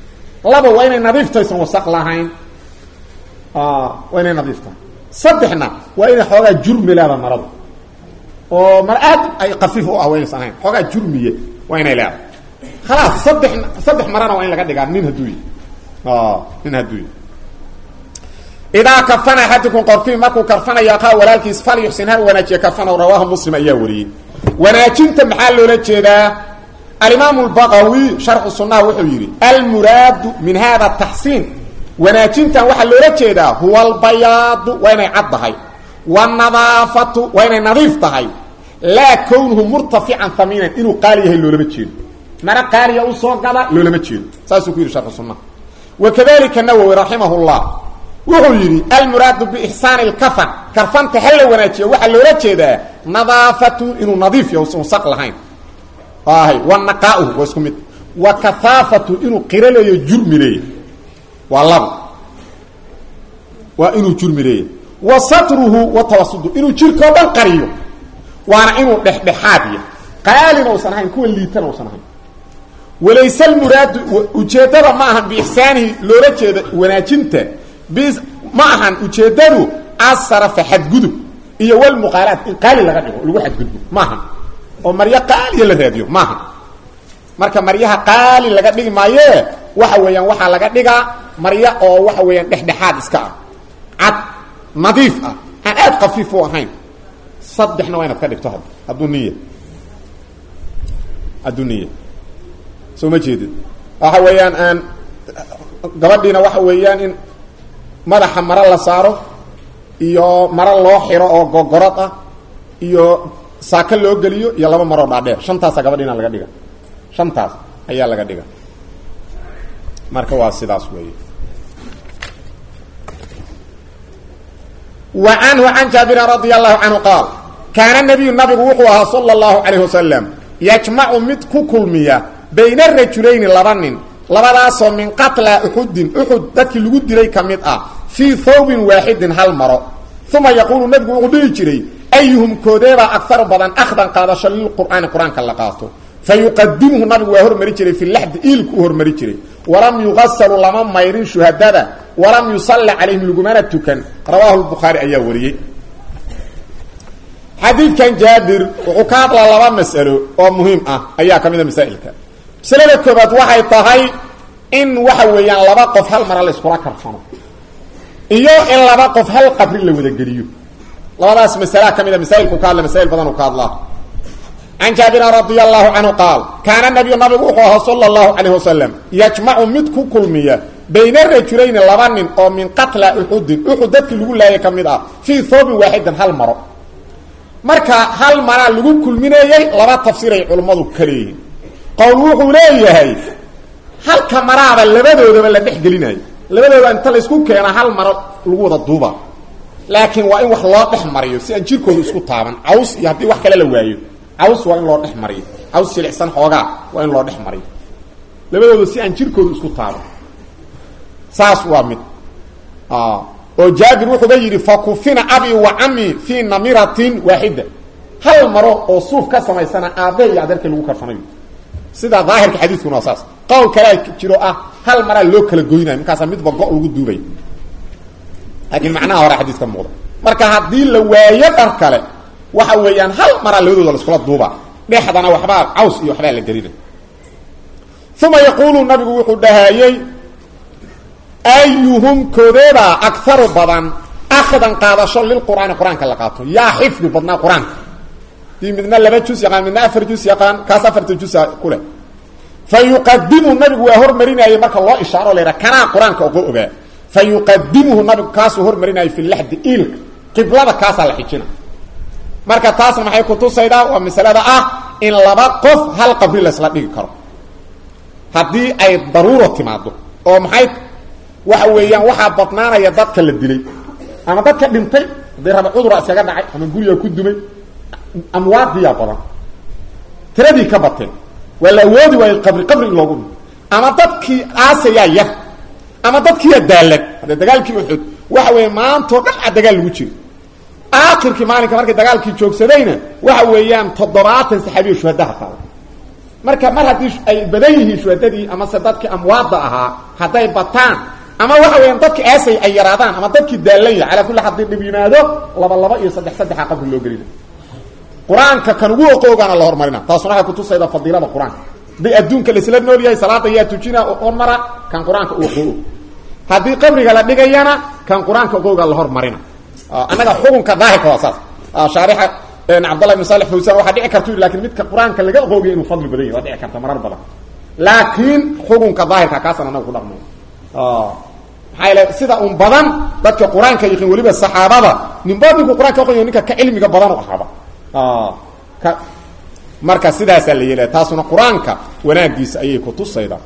laba waa inay nadiiftaysan wasaq lahayn waa inay nadiif tahay saddexna waa inay xoogaa jurmi leeda maradu oo mar aad ay kafiif u ah waynaysan ahayn xoogaa jurmiye waa inay leedahay khalaas saddex saddex marana waa in laga dhigaa nin hadduu yi nin hadduu yi idaa kafana axadukum qorkii markuu karfanayo aqaa walaalkiis fal yuxsin ha wanaajiya kafanow rawaahu muslim ayaa wariyey wanaajinta maxaa loola jeedaa alimaamu lbaqawi sharxu sunnaha wuxuu yidhi almuraadu min hada taxsiin wanaajintan waxaa loola jeedaa huwa albayaadu waa inay cad tahay wannadaafatu waa inay nadiif tahay laa kownuhu murtafican hamiinan inuu qaali yahay loolama jeedo mara qaaliya usoo gada loolama jeedo saasuu ku yidhi sharxu sunnaha wakadalika nawowi raximah llah wuxuu yidhi almuraadu biixsaani lkafan karfanta ha la wanaajiya waxaa loola jeedaa nadaafatu inuu nadiif yahay usan wasaq lahayn hay wa naqaauhu waa isku mid wa kahaafatu inuu qiro leeyo jurmi leeya waa laba waa inuu jurmi leeya wa satruhu wa tawasudu inuu jirkao dhan qariyo waana inuu dhexdhexaad yahay qaalina usan ahayn kuwa liitana usan ahayn walayse almuraadu ujeeddada ma ahan biixsaanihi loola jeeda wanaajinta bis ma ahan ujeeddadu asarafa xadgudub iyo walmuqaalaat in qaali laga dhigo lagu xadgudbo maahan oo maryo qaaliya la raadiyo maaha marka maryaha qaali laga dhigi maayee waxa weeyaan waxaa laga dhigaa maryo oo waxa weeyaan dhexdhexaad iska ah cad nadiif ah aan aad kafiif u ahayn saddexna waa inaad ka dhigto hadduu niya hadduu niya soo ma jeedid waxa weeyaan aan gabadhiina waxa weeyaan in madaxa maro la saaro iyo maro loo xiro oo gogorad ah iyo saaka loo geliyo iyo laba maroo dhaadheer shantaasa gabadhiina laga dhiga shantaas ayaa laga dhiga marka waa sidaas weeye wa canhu can jaabirin radia allahu canhu qaal kaana nabiyu nabigu wuxuu ahaa sala allahu calayh wasalam yajmacu mid ku kulmiya bayna rajulayni laba nin labadaasoo min qatla uxudin uxud dadkii lagu dilay ka mid ah fii thawbin waaxidin hal maro uma yaquulu nabigu wuxuu dhihi jiray ayuhum koodeebaa agaru badan akhdan qaadasho lilqur'aani qur-aanka la qaato fa yuqadimuhu nabigu waa hormari jiray fi laxdi iilku u hormari jiray walam yugasalu lama mayrin shuhadada walam yusalli calayhim lagumana tukan rawaahu lbukhaari ayaa wariyey xadiidkan jaabir wuxuu ka hadlaa laba mas'alo oo muhiim ah ayaa ka mid a masaa'ilka masalada koobaad waxay tahay in waxa weeyaan laba qof hal mara la iskula karfano iyo in laba qof hal qabri la wadageliyo labadaas masala ka mida masaailku ka hadla masail badan uu ka hadlaa can jaabirin radia allahu canhu qaal kaana nabiyu nabigu wuxuu ahaa sala allahu calayh wasalam yajmacu mid ku kulmiya bayna rajulayni laba nin oo min qatla uxudin uxud dadkii lagu laayay ka mid ah fii thoobin waaxidan hal maro marka hal maraa lagu kulminayey laba tafsiiray culummadu ka leeyihin qowl wuxuu leeyahay halka maraaba labadoodaba la dhex gelinayo labadooda inta laysku keena hal maro lagu wada duuba laakiin waa in wax loo dhex mariyo si aan jirkooda isku taaban caws iyo haddii wax kale la waayo caws waa in loo dhex mariyo caws jilicsan xoogaa waa in loo dhex mariyo labadooda si aan jirkooda isku taaban saas waa mid oo jaabir wuxuuba yidhi fakufina abi wa cami fii namiratin waaxida hal maro oo suuf ka samaysana aabe iyo adeerkay lagu karfanayo sida daahirka xadiiskuna waa saas qowl kalea jiro ah hal maraa loo kala goynayo markaasaa midba go' lagu duubay laakiin macnaha hore xadiiska muuqda marka haddii la waayo dhar kale waxa weeyaan hal maraa labadooda laiskula duuba dhexdana waxbaa caws iyo waxbaa la gelina uma yaquulu nabigu wuxuu dhahaayey ayuhum koodeebaa agaru badan akhdan qaadasho lilqur'aani qur-aanka la qaato yaa xifdi badnaa qur-aanka dii midna laba jus yaqaan midna afar jus yaqaan kaas afarta jusa ku leh fa yuqadimu nabigu waa hormarinayay marka loo ishaaro la yidhaha kanaa qur-aanka ogo ogaa fa yuqadimuhu nabigu kaasuu hormarinayay fi laxdi iilka qiblada kaasaa la xijina marka taasna maxay kutusaydaa waa masalada ah in laba qof hal qabri laysla dhigi karo haddii ay daruuro timaado oo maxay waxa weeyaan waxaa badnaanaya dadka la dilay ama dadka dhintay haddii raba cudura iskaga dhacay ama guriga ku dumay amwaadiyaa badan tiradii ka bateen waa la awoodi waayo qabri qabri in loogu dhimo ama dadkii aasayaa yar ama dadkiiya daalan haddee dagaalkii uxud waxa weeye maantao dhan a dagaal lagu jiro aakhirkii maalinka markay dagaalkii joogsadayna waxa weeyaan toddobaatan saxaabiyo shuhadaha qaada marka mar haddii ay badan yihiin shuhadadii amase dadkii amwaada ahaa hadday bataan ama waxa weeyaan dadki aasay ay yaraadaan ama dadkii daallan yahay calaa kulli haddii dhib yimaado laba laba iyo saddex saddexa qabri loo gelina qur-aanka kan ugu oqoogaana la hormarina taasuna waxay kutusayda fadiilada qur-aanka hadii adduunka laisla nool yahay salaada yaa tujina hormara kan qur-aanka u oqoogo haddii qabriga la dhigayana kan qur-aanka oqooga la hormarina annaga xukunka daahirka waa saas shaarixa cabdallah ibn salix fawsan waxaa dhici karta lakin midka qur-aanka laga oqoogiya inuu fadli badan yahy waa dhici karta marar badan laakiin xukunka daahirka kaasaan anaga ku dhaqmay maxaa yl sida un badan dadka qur-aanka yaqiin weliba saxaabada ninba ninku qur-anka aqonya ninka ka cilmiga badan u ahaaba ka marka sidaasaa la yeelaya taasuna qur-aanka wanaagiisa ayay kutusayda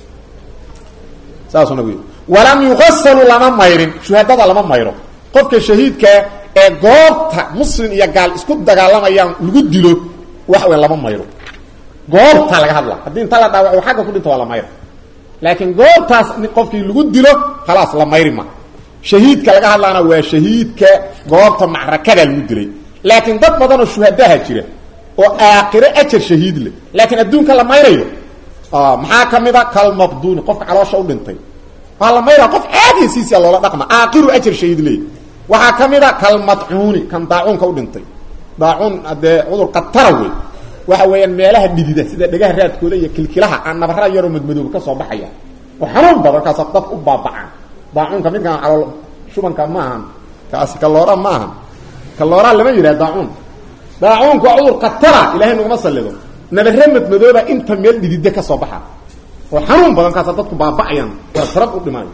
saasuna wy walam yugasalu lama mayrin shuhadada lama mayro qofka shahiidkaa ee goobta muslim iyo gaal isku dagaalamayaan lagu dilo wax weyn lama mayro goobta laga hadla haddii inta la dhaawaco xagga ku dhinta waa la mayra laakiin goobtaas qofkii lagu dilo khalaas la mayri ma shahiidka laga hadlaana waa shahiidka goobta macrakada lagu dilay laakiin dad badanoo shuhadaha jira oo aakhiro ajar shahiid leh laakiin adduunka la mayrayo maxaa ka mid a kalmaqduuni qofka caloosha u dhintay waa la mayraa qof caadiya siisia loola dhaqma aakiru ajar shahiid leey waxaa ka mid a kalmadcuuni kan daacuunka u dhintay daacuun dee cudur qatara wey waxa weeyaan meelaha dhidida sida dhegaha raadkooda iyo kilkilaha aan nabara yaroo madmadooba ka soo baxaya oo xanuun badan kaasa dad u baabacaan daacuunka midkaan calool shubanka ma ahan kaasi kaloora ma ahan kaloora lama yidhaha daacuun daacuunku waa cudur qatara ilahay naguma sallido nabare madmadooba inta meel dhidida ka soo baxa oo xanuun badan kaasa dadku baaba'ayaan tarab u dhimaayo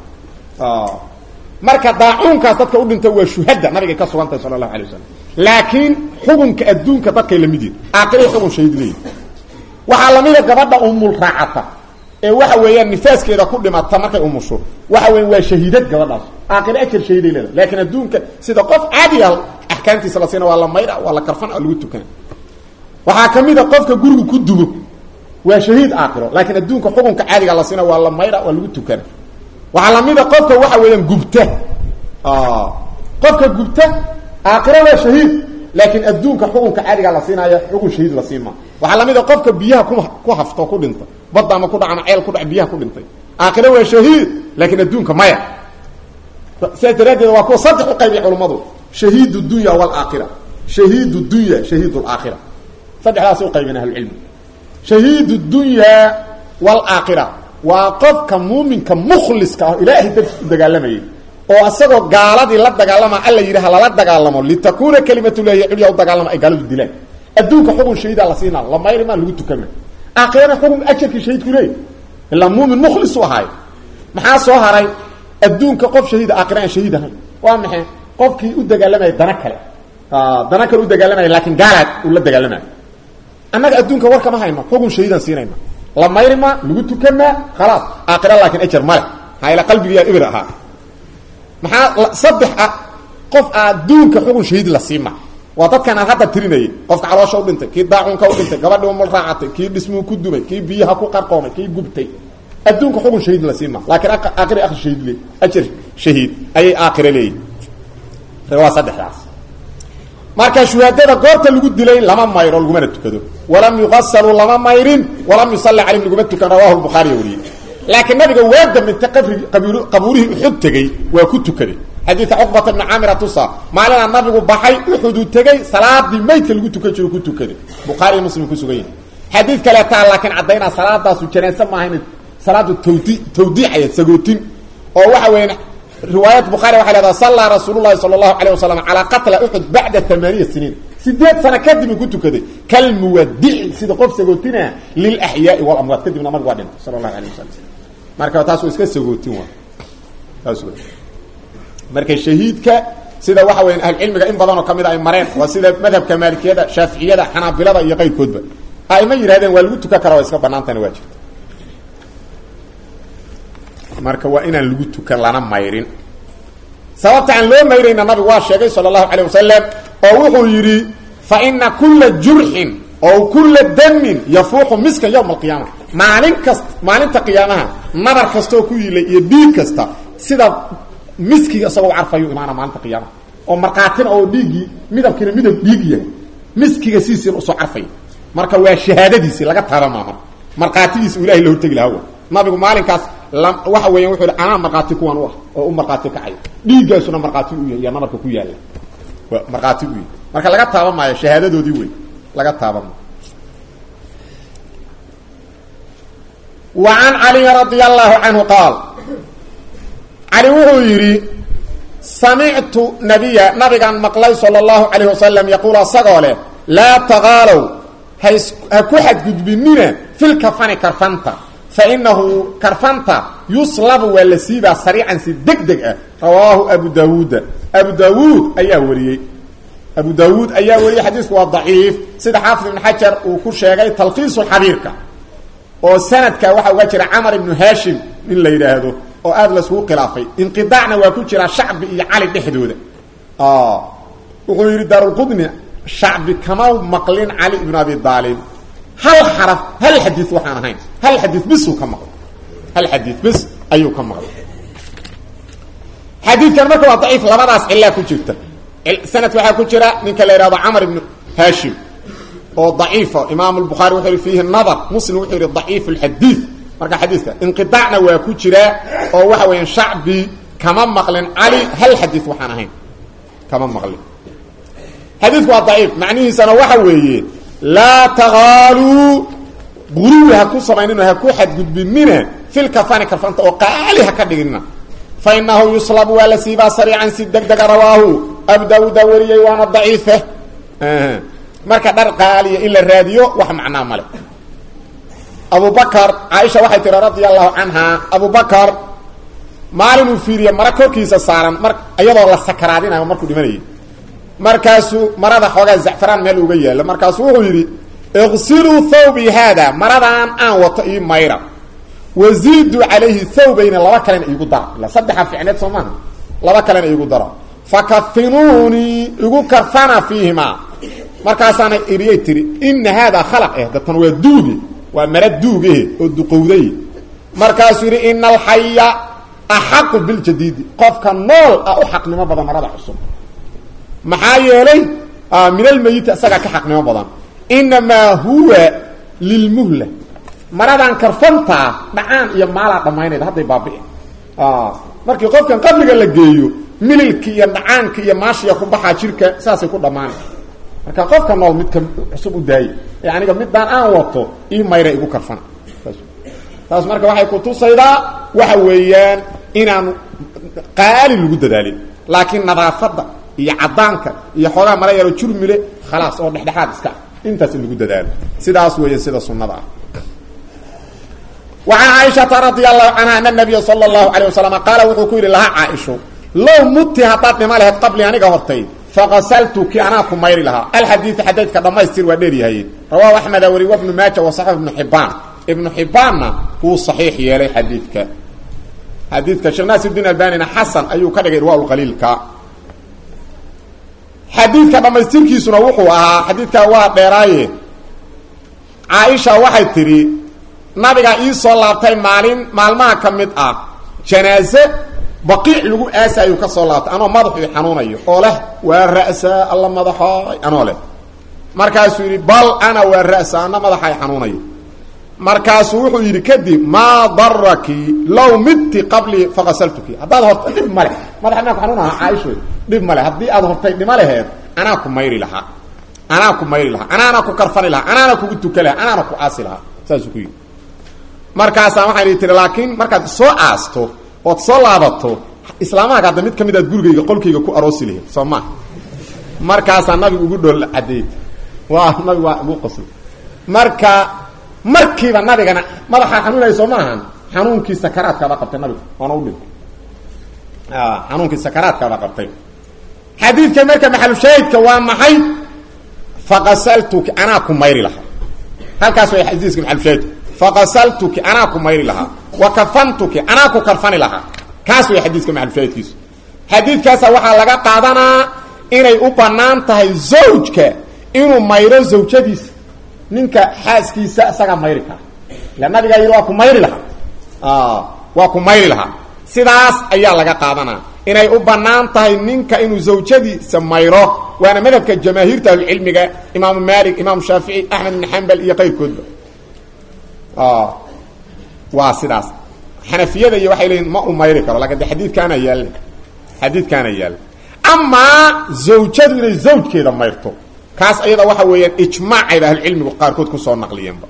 marka daacuunkaas dadka u dhinta waa shuhada nabigay ka sugantahay sala allahu alay wasalam laakiin xukunka adduunka dadkay lamid yihin aakiray xugun shahiid leeyihi waxaa lamida gabadha umul raacata ee waxa weeyaan nifaaskeeda ku dhimata markay umusho waxa weyan waa shahiidad gabadhaas aakire ajar shahiiday leeda laakiin adduunka sida qof caadiya axkaamtiisa la siina waa la mayra waa la karfan oo lagu tukana waxaa ka mid a qofka guriga ku dubo waa shahiid aakhiro laakiin adduunka xukunka caadiga la siina waa la mayra waa lagu tukana waxaa lamida qofka waxa weeyaan gubta qofka gubta aakhiro waa shahiid laakiin adduunka xukunka caadiga la siinaayo xukun shahiid la siima waxaa lamida qofka biyaha ku ku hafto ku dhinta badda ama ku dhac ama ceel ku dhac biyaha ku dhintay aakhiro waa shahiid laakiin adduunka maya sidaas daraaddeed waa kuwa saddex u qaybiya culummadu shahiid dunya walaaakhira shahiid dunya shahiid laakhira saddexdaas u qaybin ahlucilmi shahiid dunya walaaakhira waa qofka muuminka mukhliska ah ilaahay dartiis u dagaalamayay oo asagoo gaaladii la dagaalama alla yidhi ha lala dagaalamo litakuuna kalimatullahi culya u dagaalama ay gaaladu dilaan adduunka xukun shahiida la siinaa la mayrimaa lagu tukama aakhirana xukun ajarkii shahiidku leey ilaa muumin mukhlis u ahaay maxaa soo haray adduunka qof shahiida aakhira aan shahiid ahayn waa maxay qofkii u dagaalamaya dana kale dana kale u dagaalamaya laakiin gaalaad uu la dagaalamaya annaga adduunka war kama hayno xukun shahiidaan siinayna la mayrima lagu tukamaa khalaas aakhira laakiin ajar male maxaa ila qalbigiyaa ibir ahaa maxaa saddex ah qof adduunka xukun shahiid la siima waa dadkan aan hadda tirinayay qofka caloosha u dhintay kii daacuunka u dhintay gabadhi umul raacatay kii dhismuu ku dumay kii biyaha ku qarqoomay kii gubtay adduunka xukun shahiid la siima laakiin aakhira akhri shahiid le ajar shahiid ayay aakhira leeyihin waa saddexdaas marka shuhaadada goorta lagu dilay lama mayro lagumana tukado walam yuqasaluu lama mayrin walam yusalli calayhim laguma tukan rawahu lbukhaariya wariyey laakiin nabiga waa damintay qabrigi qabuurihii uxud tegey waa ku tukaday xadiidka cuqbata bni caamira tusa maalinaa nabigu baxay uxuduu tegey salaadii maydka lagu tukan jiro ku tukaday bukhaariya muslim ku sugan yahay xadiid kaleetaa laakiin caddaynaa salaadaasu janaase maahayn salaadu tawdi tawdiicaya sagootin oo waxa weya riwaayat bukhaari waxay leedaha sallaa rasuulu llahi sala allahu alayh wasalam calaa qatla uxud bacda amaaniya siniin sideed sano kadib uu ku tukaday kalmuwadici sida qof sagootina lilaxyaai walamwaad kadibna nabigu waa dhintay sala allahu alayh wasalam marka taas waa iska sagootin waa taas w marka shahiidka sida waxa weya ahlucilmiga in badanoo kamid a ay mareen waa sida madhabka maalikiyada shaaficiyada xanaabilada iyo qayrkoodba ayma yidhahdeen waa lagu tukan kara waa iska banaantana waa jirta marka waa inaan lagu tukan lana mayrin sababta aan loo mayrayna nabigu waa sheegay sala allahu calayh wasalam oo wuxuu yidhi fa ina kula jurxin oo kula damin yafuuxu miskan yowma alqiyaama maalin kast maalinta qiyaamaha nabar kastaoo ku yilay iyo dhiig kasta sida miskiga isagoo carfayu imaana maalinta qiyaamaha oo markaatina oo dhiiggii midabkiina midab dhiig yahay miskiga siisiina usoo carfay marka waa shahaadadiisii laga taaba maa marka markhaatigiisa u ilahay la hortegi lahaa nabigu maalinkaas waxa weeyaan wuxuu yidhi anaa markhaati kuwan u ah oo u markhaati kacay dhiiggaasuna markhaati u yahay iyo nabarka ku yaalla waa markhaati u yahay marka laga taaban maayo shahaadadoodii wey laga taaban maayo wa can caliyin radia allahu canhu qaal cali wuxuu yidhi samictu nabiya nabigaan maqlay sala allahu calayh wasalam yaquulu asagoo leh laa taqaalow has ha ku xadgudbinina filkafani karfanta fa inahu karfanta yuslabu waa la siibaa sariican si deg deg ah rawaahu abu daawuuda abu daawuud ayaa wariyey abu daawuud ayaa wariyey xadiisku waa daciif sida xaafid ibn xajar uu ku sheegay talkiisu xabiirka oo sanadka waxaa uga jira camar ibnu hashim in la yidhaahdo oo aada laiskugu khilaafay inqidaacna waa ku jira shacbi iyo cali dhexdooda wuxuu yidhi daarulqudni shacbi kama maqlin cali ibnu abi aalib hal xaraf hal xadii waxaan ahayn hal xadii bisuu ka maqlay hal xadii bis ayuu ka maqlay xadiidkan marka waa daciif labadaas cilaa ku jirta sanadka waxaa ku jira ninka la yihahdo camar ibnu hashim oo daciifa imaam lbukhaari wuxuu yihi fiihi nadar muslim wuxuu yihi daciif lxadiid marka xadiidka inqidaacna waa ku jiraa oo waxa weeyaan shacbi kama maqlin cali hal xadii waxaan ahayn kama maqlin xadiidku waa daciif macnihiisana waxa weeye laa taqaaluu guruwi ha ku samaynina ha ku xadgudbinina filkafani karfanta oo qaali ha ka dhiginina fa inahu yuslabu waa la siibaa sariican si deg dega rawaahu abu daawuuda wariyey waana daciife marka dhar qaaliya in la raadiyo wax macnaa male abu bakar caaisha waxay tihi radia allahu canha abu bakar maalin uu fiiriye mara korkiisa saaran mar iyadoo la sakaraadinayo markuu dhimanayay markaasuu marada xoogaa zacfaraan meel uga yaalla markaasuu wuxuu yidhi iqsiluu thawbi haada maradaan aan wato ii mayra waziiduu calayhi thawbayna laba kalena iigu dara ila saddexa ficneed soo maaha laba kalena iigu dara fakafinuunii igu karfana fiihimaa markaasaana eriyay tiri ina haadaa khalaq eh datan waa duuge waa mara duugehe oo duqowday markaasuu yidhi ina alxaya axaqu biljadiidi qofka nool ah u xaqnimo badan marada cusub maxaa yeelay min almeyiti isagaa ka xaqnimo badan inamaa huwa lilmuhla maradan karfantaa dhacaan iyo maalaa dhammaynayda hadday baabi'i markii qofkan qabriga la geeyo mililki iyo dhacaanki iyo maashiya ku baxaa jirka saasay ku dhammaanay marka qofka nool midka cusub u daayay ee aniga midaan aan wato ii mayra igu karfana taas marka waxay kutusaydaa waxa weeyaan inaan qaali lagu dadaalin laakiin nadaafadda iyo cadaanka iyo xoogaa mala yaro jurmile khalaas oo dhexdhexaad iska intaas in lagu dadaalo sidaas weeye sida sunnada ah وعن عائشة رضي الله عنها أن النبي صلى الله عليه وسلم قال وxuu ku yihi لها عائشho low muti haddaad dhima lahayd qabli aniga hortay faqasaltuki anaa ku mayri lahaa alxadiiث xadiidka dhamaystir waa dheeryahay rawahu أحmed wari وبن maaja وصaxix iبن xibaan iبن xibaanna wuu صaxiix yeelay xadiidka xadiidka sheekh naasir الdin albanina xasan ayuu ka dhigay irwa qaliilka xadiidka dhamaystirkiisuna wuxuu ahaa xadiidkaa waa dheeraaye caaisha waxay tidhi nabigaa ii soo laabtay maalin maalmaha ka mid ah janaaze baqiic lagu aasayuu ka soo laabtay anoo madaxu xanuunayo oo leh waa ra'saa alla madaxoy anoo leh markaasuu yidhi bal ana waa ra'sa ana madaxay xanuunayo markaasuu wuxuu yidhi kadib maa daraki low midti qablii faqasaltuki haddaad hortay dhib male madaxa inaa ku xanuunaha caaisho dhib male haddii aad hortay dhima laheed anaa ku mayri lahaa anaa ku mayri lahaa anaana ku karfani lahaa anaana kugu tuka lahaa anaana ku aasi lahaa saasuu ku yidhi markaasaa waxaan ii tiri laakiin markaad soo aasto ood soo laabato islaamahaga hadda mid ka mid aad gurigayga qolkayga ku aroosi lahayd soo maa markaasaa nabigu ugu dhool cadeeyey waa nabigu waa ugu qosl marka markiiba nabigana madaxaa xanuunaya soo maahan xanuunkii sakaraadkaaba qabtay nabigu waana u dhintay xanuunkii sakaraadkaaba qabtay xadiidka marka maxalushaahidka waa maxay faqasaltuki anaa ku mayri lahaa halkaas way xadiiska maxalushaahidka faqasaltuki anaa ku mayri lahaa wa kafantuki anaa ku karfani lahaa kaas way xadiiska maxalushaahidkiisu xadiidkaasa waxaa laga qaadanaa inay u bannaan tahay zawjka inuu mayro zawjadiisa ninka xaaskiisa isagaa mayri kara ila nabigaa yidhi waa ku mayri lahaa waa ku mayri lahaa sidaas ayaa laga qaadanaa inay u bannaan tahay ninka inuu zawjadiisa mayro waana madhabka jamaahiirta ahlucilmiga imaamu maalik imaamu shaafici axmed ibn xambal iyo qayrkoodba waa sidaas xanafiyada iyo waxay leeyiin ma u mayri karo lakin de xadiidkaana yaalla xadiidkaana yaalla amaa zawjadu inay zawjkeeda mayrto kaas ayada waxa weeyaan ijmaacayba ahlucilmigu qaarkood kusoo naqliyeenba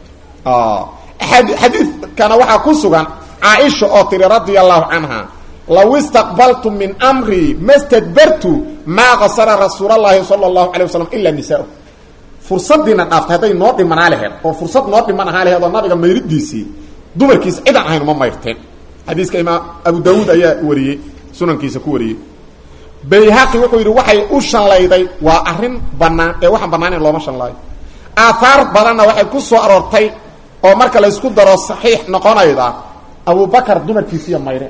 xadiidkana waxaa ku sugan caaisha oo tiri radia allahu canha law istaqbaltu min amrii ma stadbartu maa qasara rasuul allahi sala allahu alay wasalam ilaa nisaa fursadiina dhaaftay hadday noo dhimanaa laheed oo fursad noo dhiman ahaa laheed oo nabiga mayridiisii dumarkiisa cidaan ahayn uma mayrteen xadiiska imaam abu daawuud ayaa wariyey sunankiisa ku wariyey bayhaqi wuxuu yidhi waxay u shallayday waa arrin bannaan ee waxaan bannaaneyn looma shanlaayo aahaar badanna waxay ku soo aroortay oo marka la ysku daro saxiix noqonayda abubakar dumarkiisiiya mayre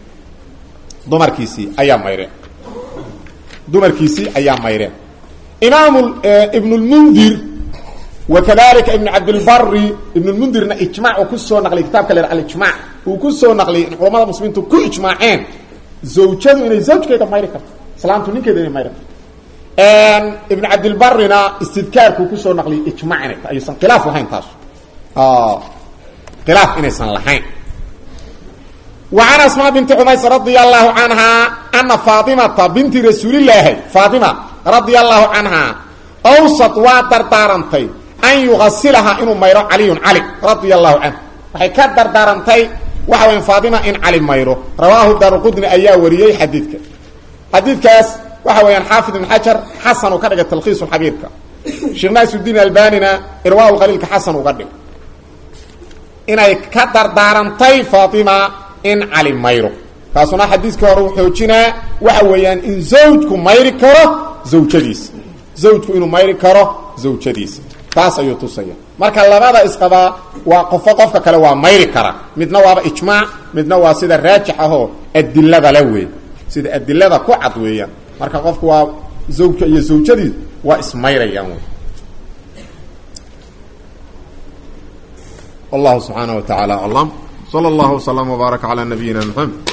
dumarkiisii ayaa mayreen dumarkiisii ayaa mayreen imaam ibn lmundir wa kadalika ibn cabdilbari ibn lmundirna ijmac uu kusoo naqliyay kitabka la alijmac uu ku soo naqliyay in culamada muslimiintu ku ijmaaceen zawjadu inay zawjkeeda mayri karto islaamtu ninkeeda inay mayri karto ibn cabdilbarina istidkaarkuu kusoo naqliyay ijmac inay ta ayuusan khilaaf lahayn taas khilaaf inaysan lahayn وعن اسmاء بنت عmays رضي الله عنها أنa فاطمةa بنti رasuuللaahi فاطمة رضي الله عنها أwsط waa dardaarantay أn يuغasilha inuu mayro عaliي عaلي رضي الله عنه waxay ka dardaarantay waxa wya فاطمة in cali mayro rawaahu daarqudni ayaa wariyey xadiidka xadiidkaas waxa weeyaan xaafid iبن xajar xasan uu ka dhigay talkhiiص xabiirka sheekh naasuddiin albanina irwaa qaliilka xasan uga dhig inay ka dardaarantay فاطمة in cali mayro kaasuna xadiiskii hore u xoojinaa waxa weeyaan in zawjku mayri karo zawjadiisa zawjku inuu mayri karo zawjadiisa taas ayuu tusaya marka labada isqabaa waa qofo qofka kale waa mayri kara midna waaba ijmaac midna waa sida raajix ahoo adilada la wey sida adilada ku cad weeyaan marka qofku waa zawjka iyo zawjadiis waa ismayrayaan wey wallahu subxaanaه wa taعala aclam slى اllah وsلم وbaaرك عlى نabiyina mحamed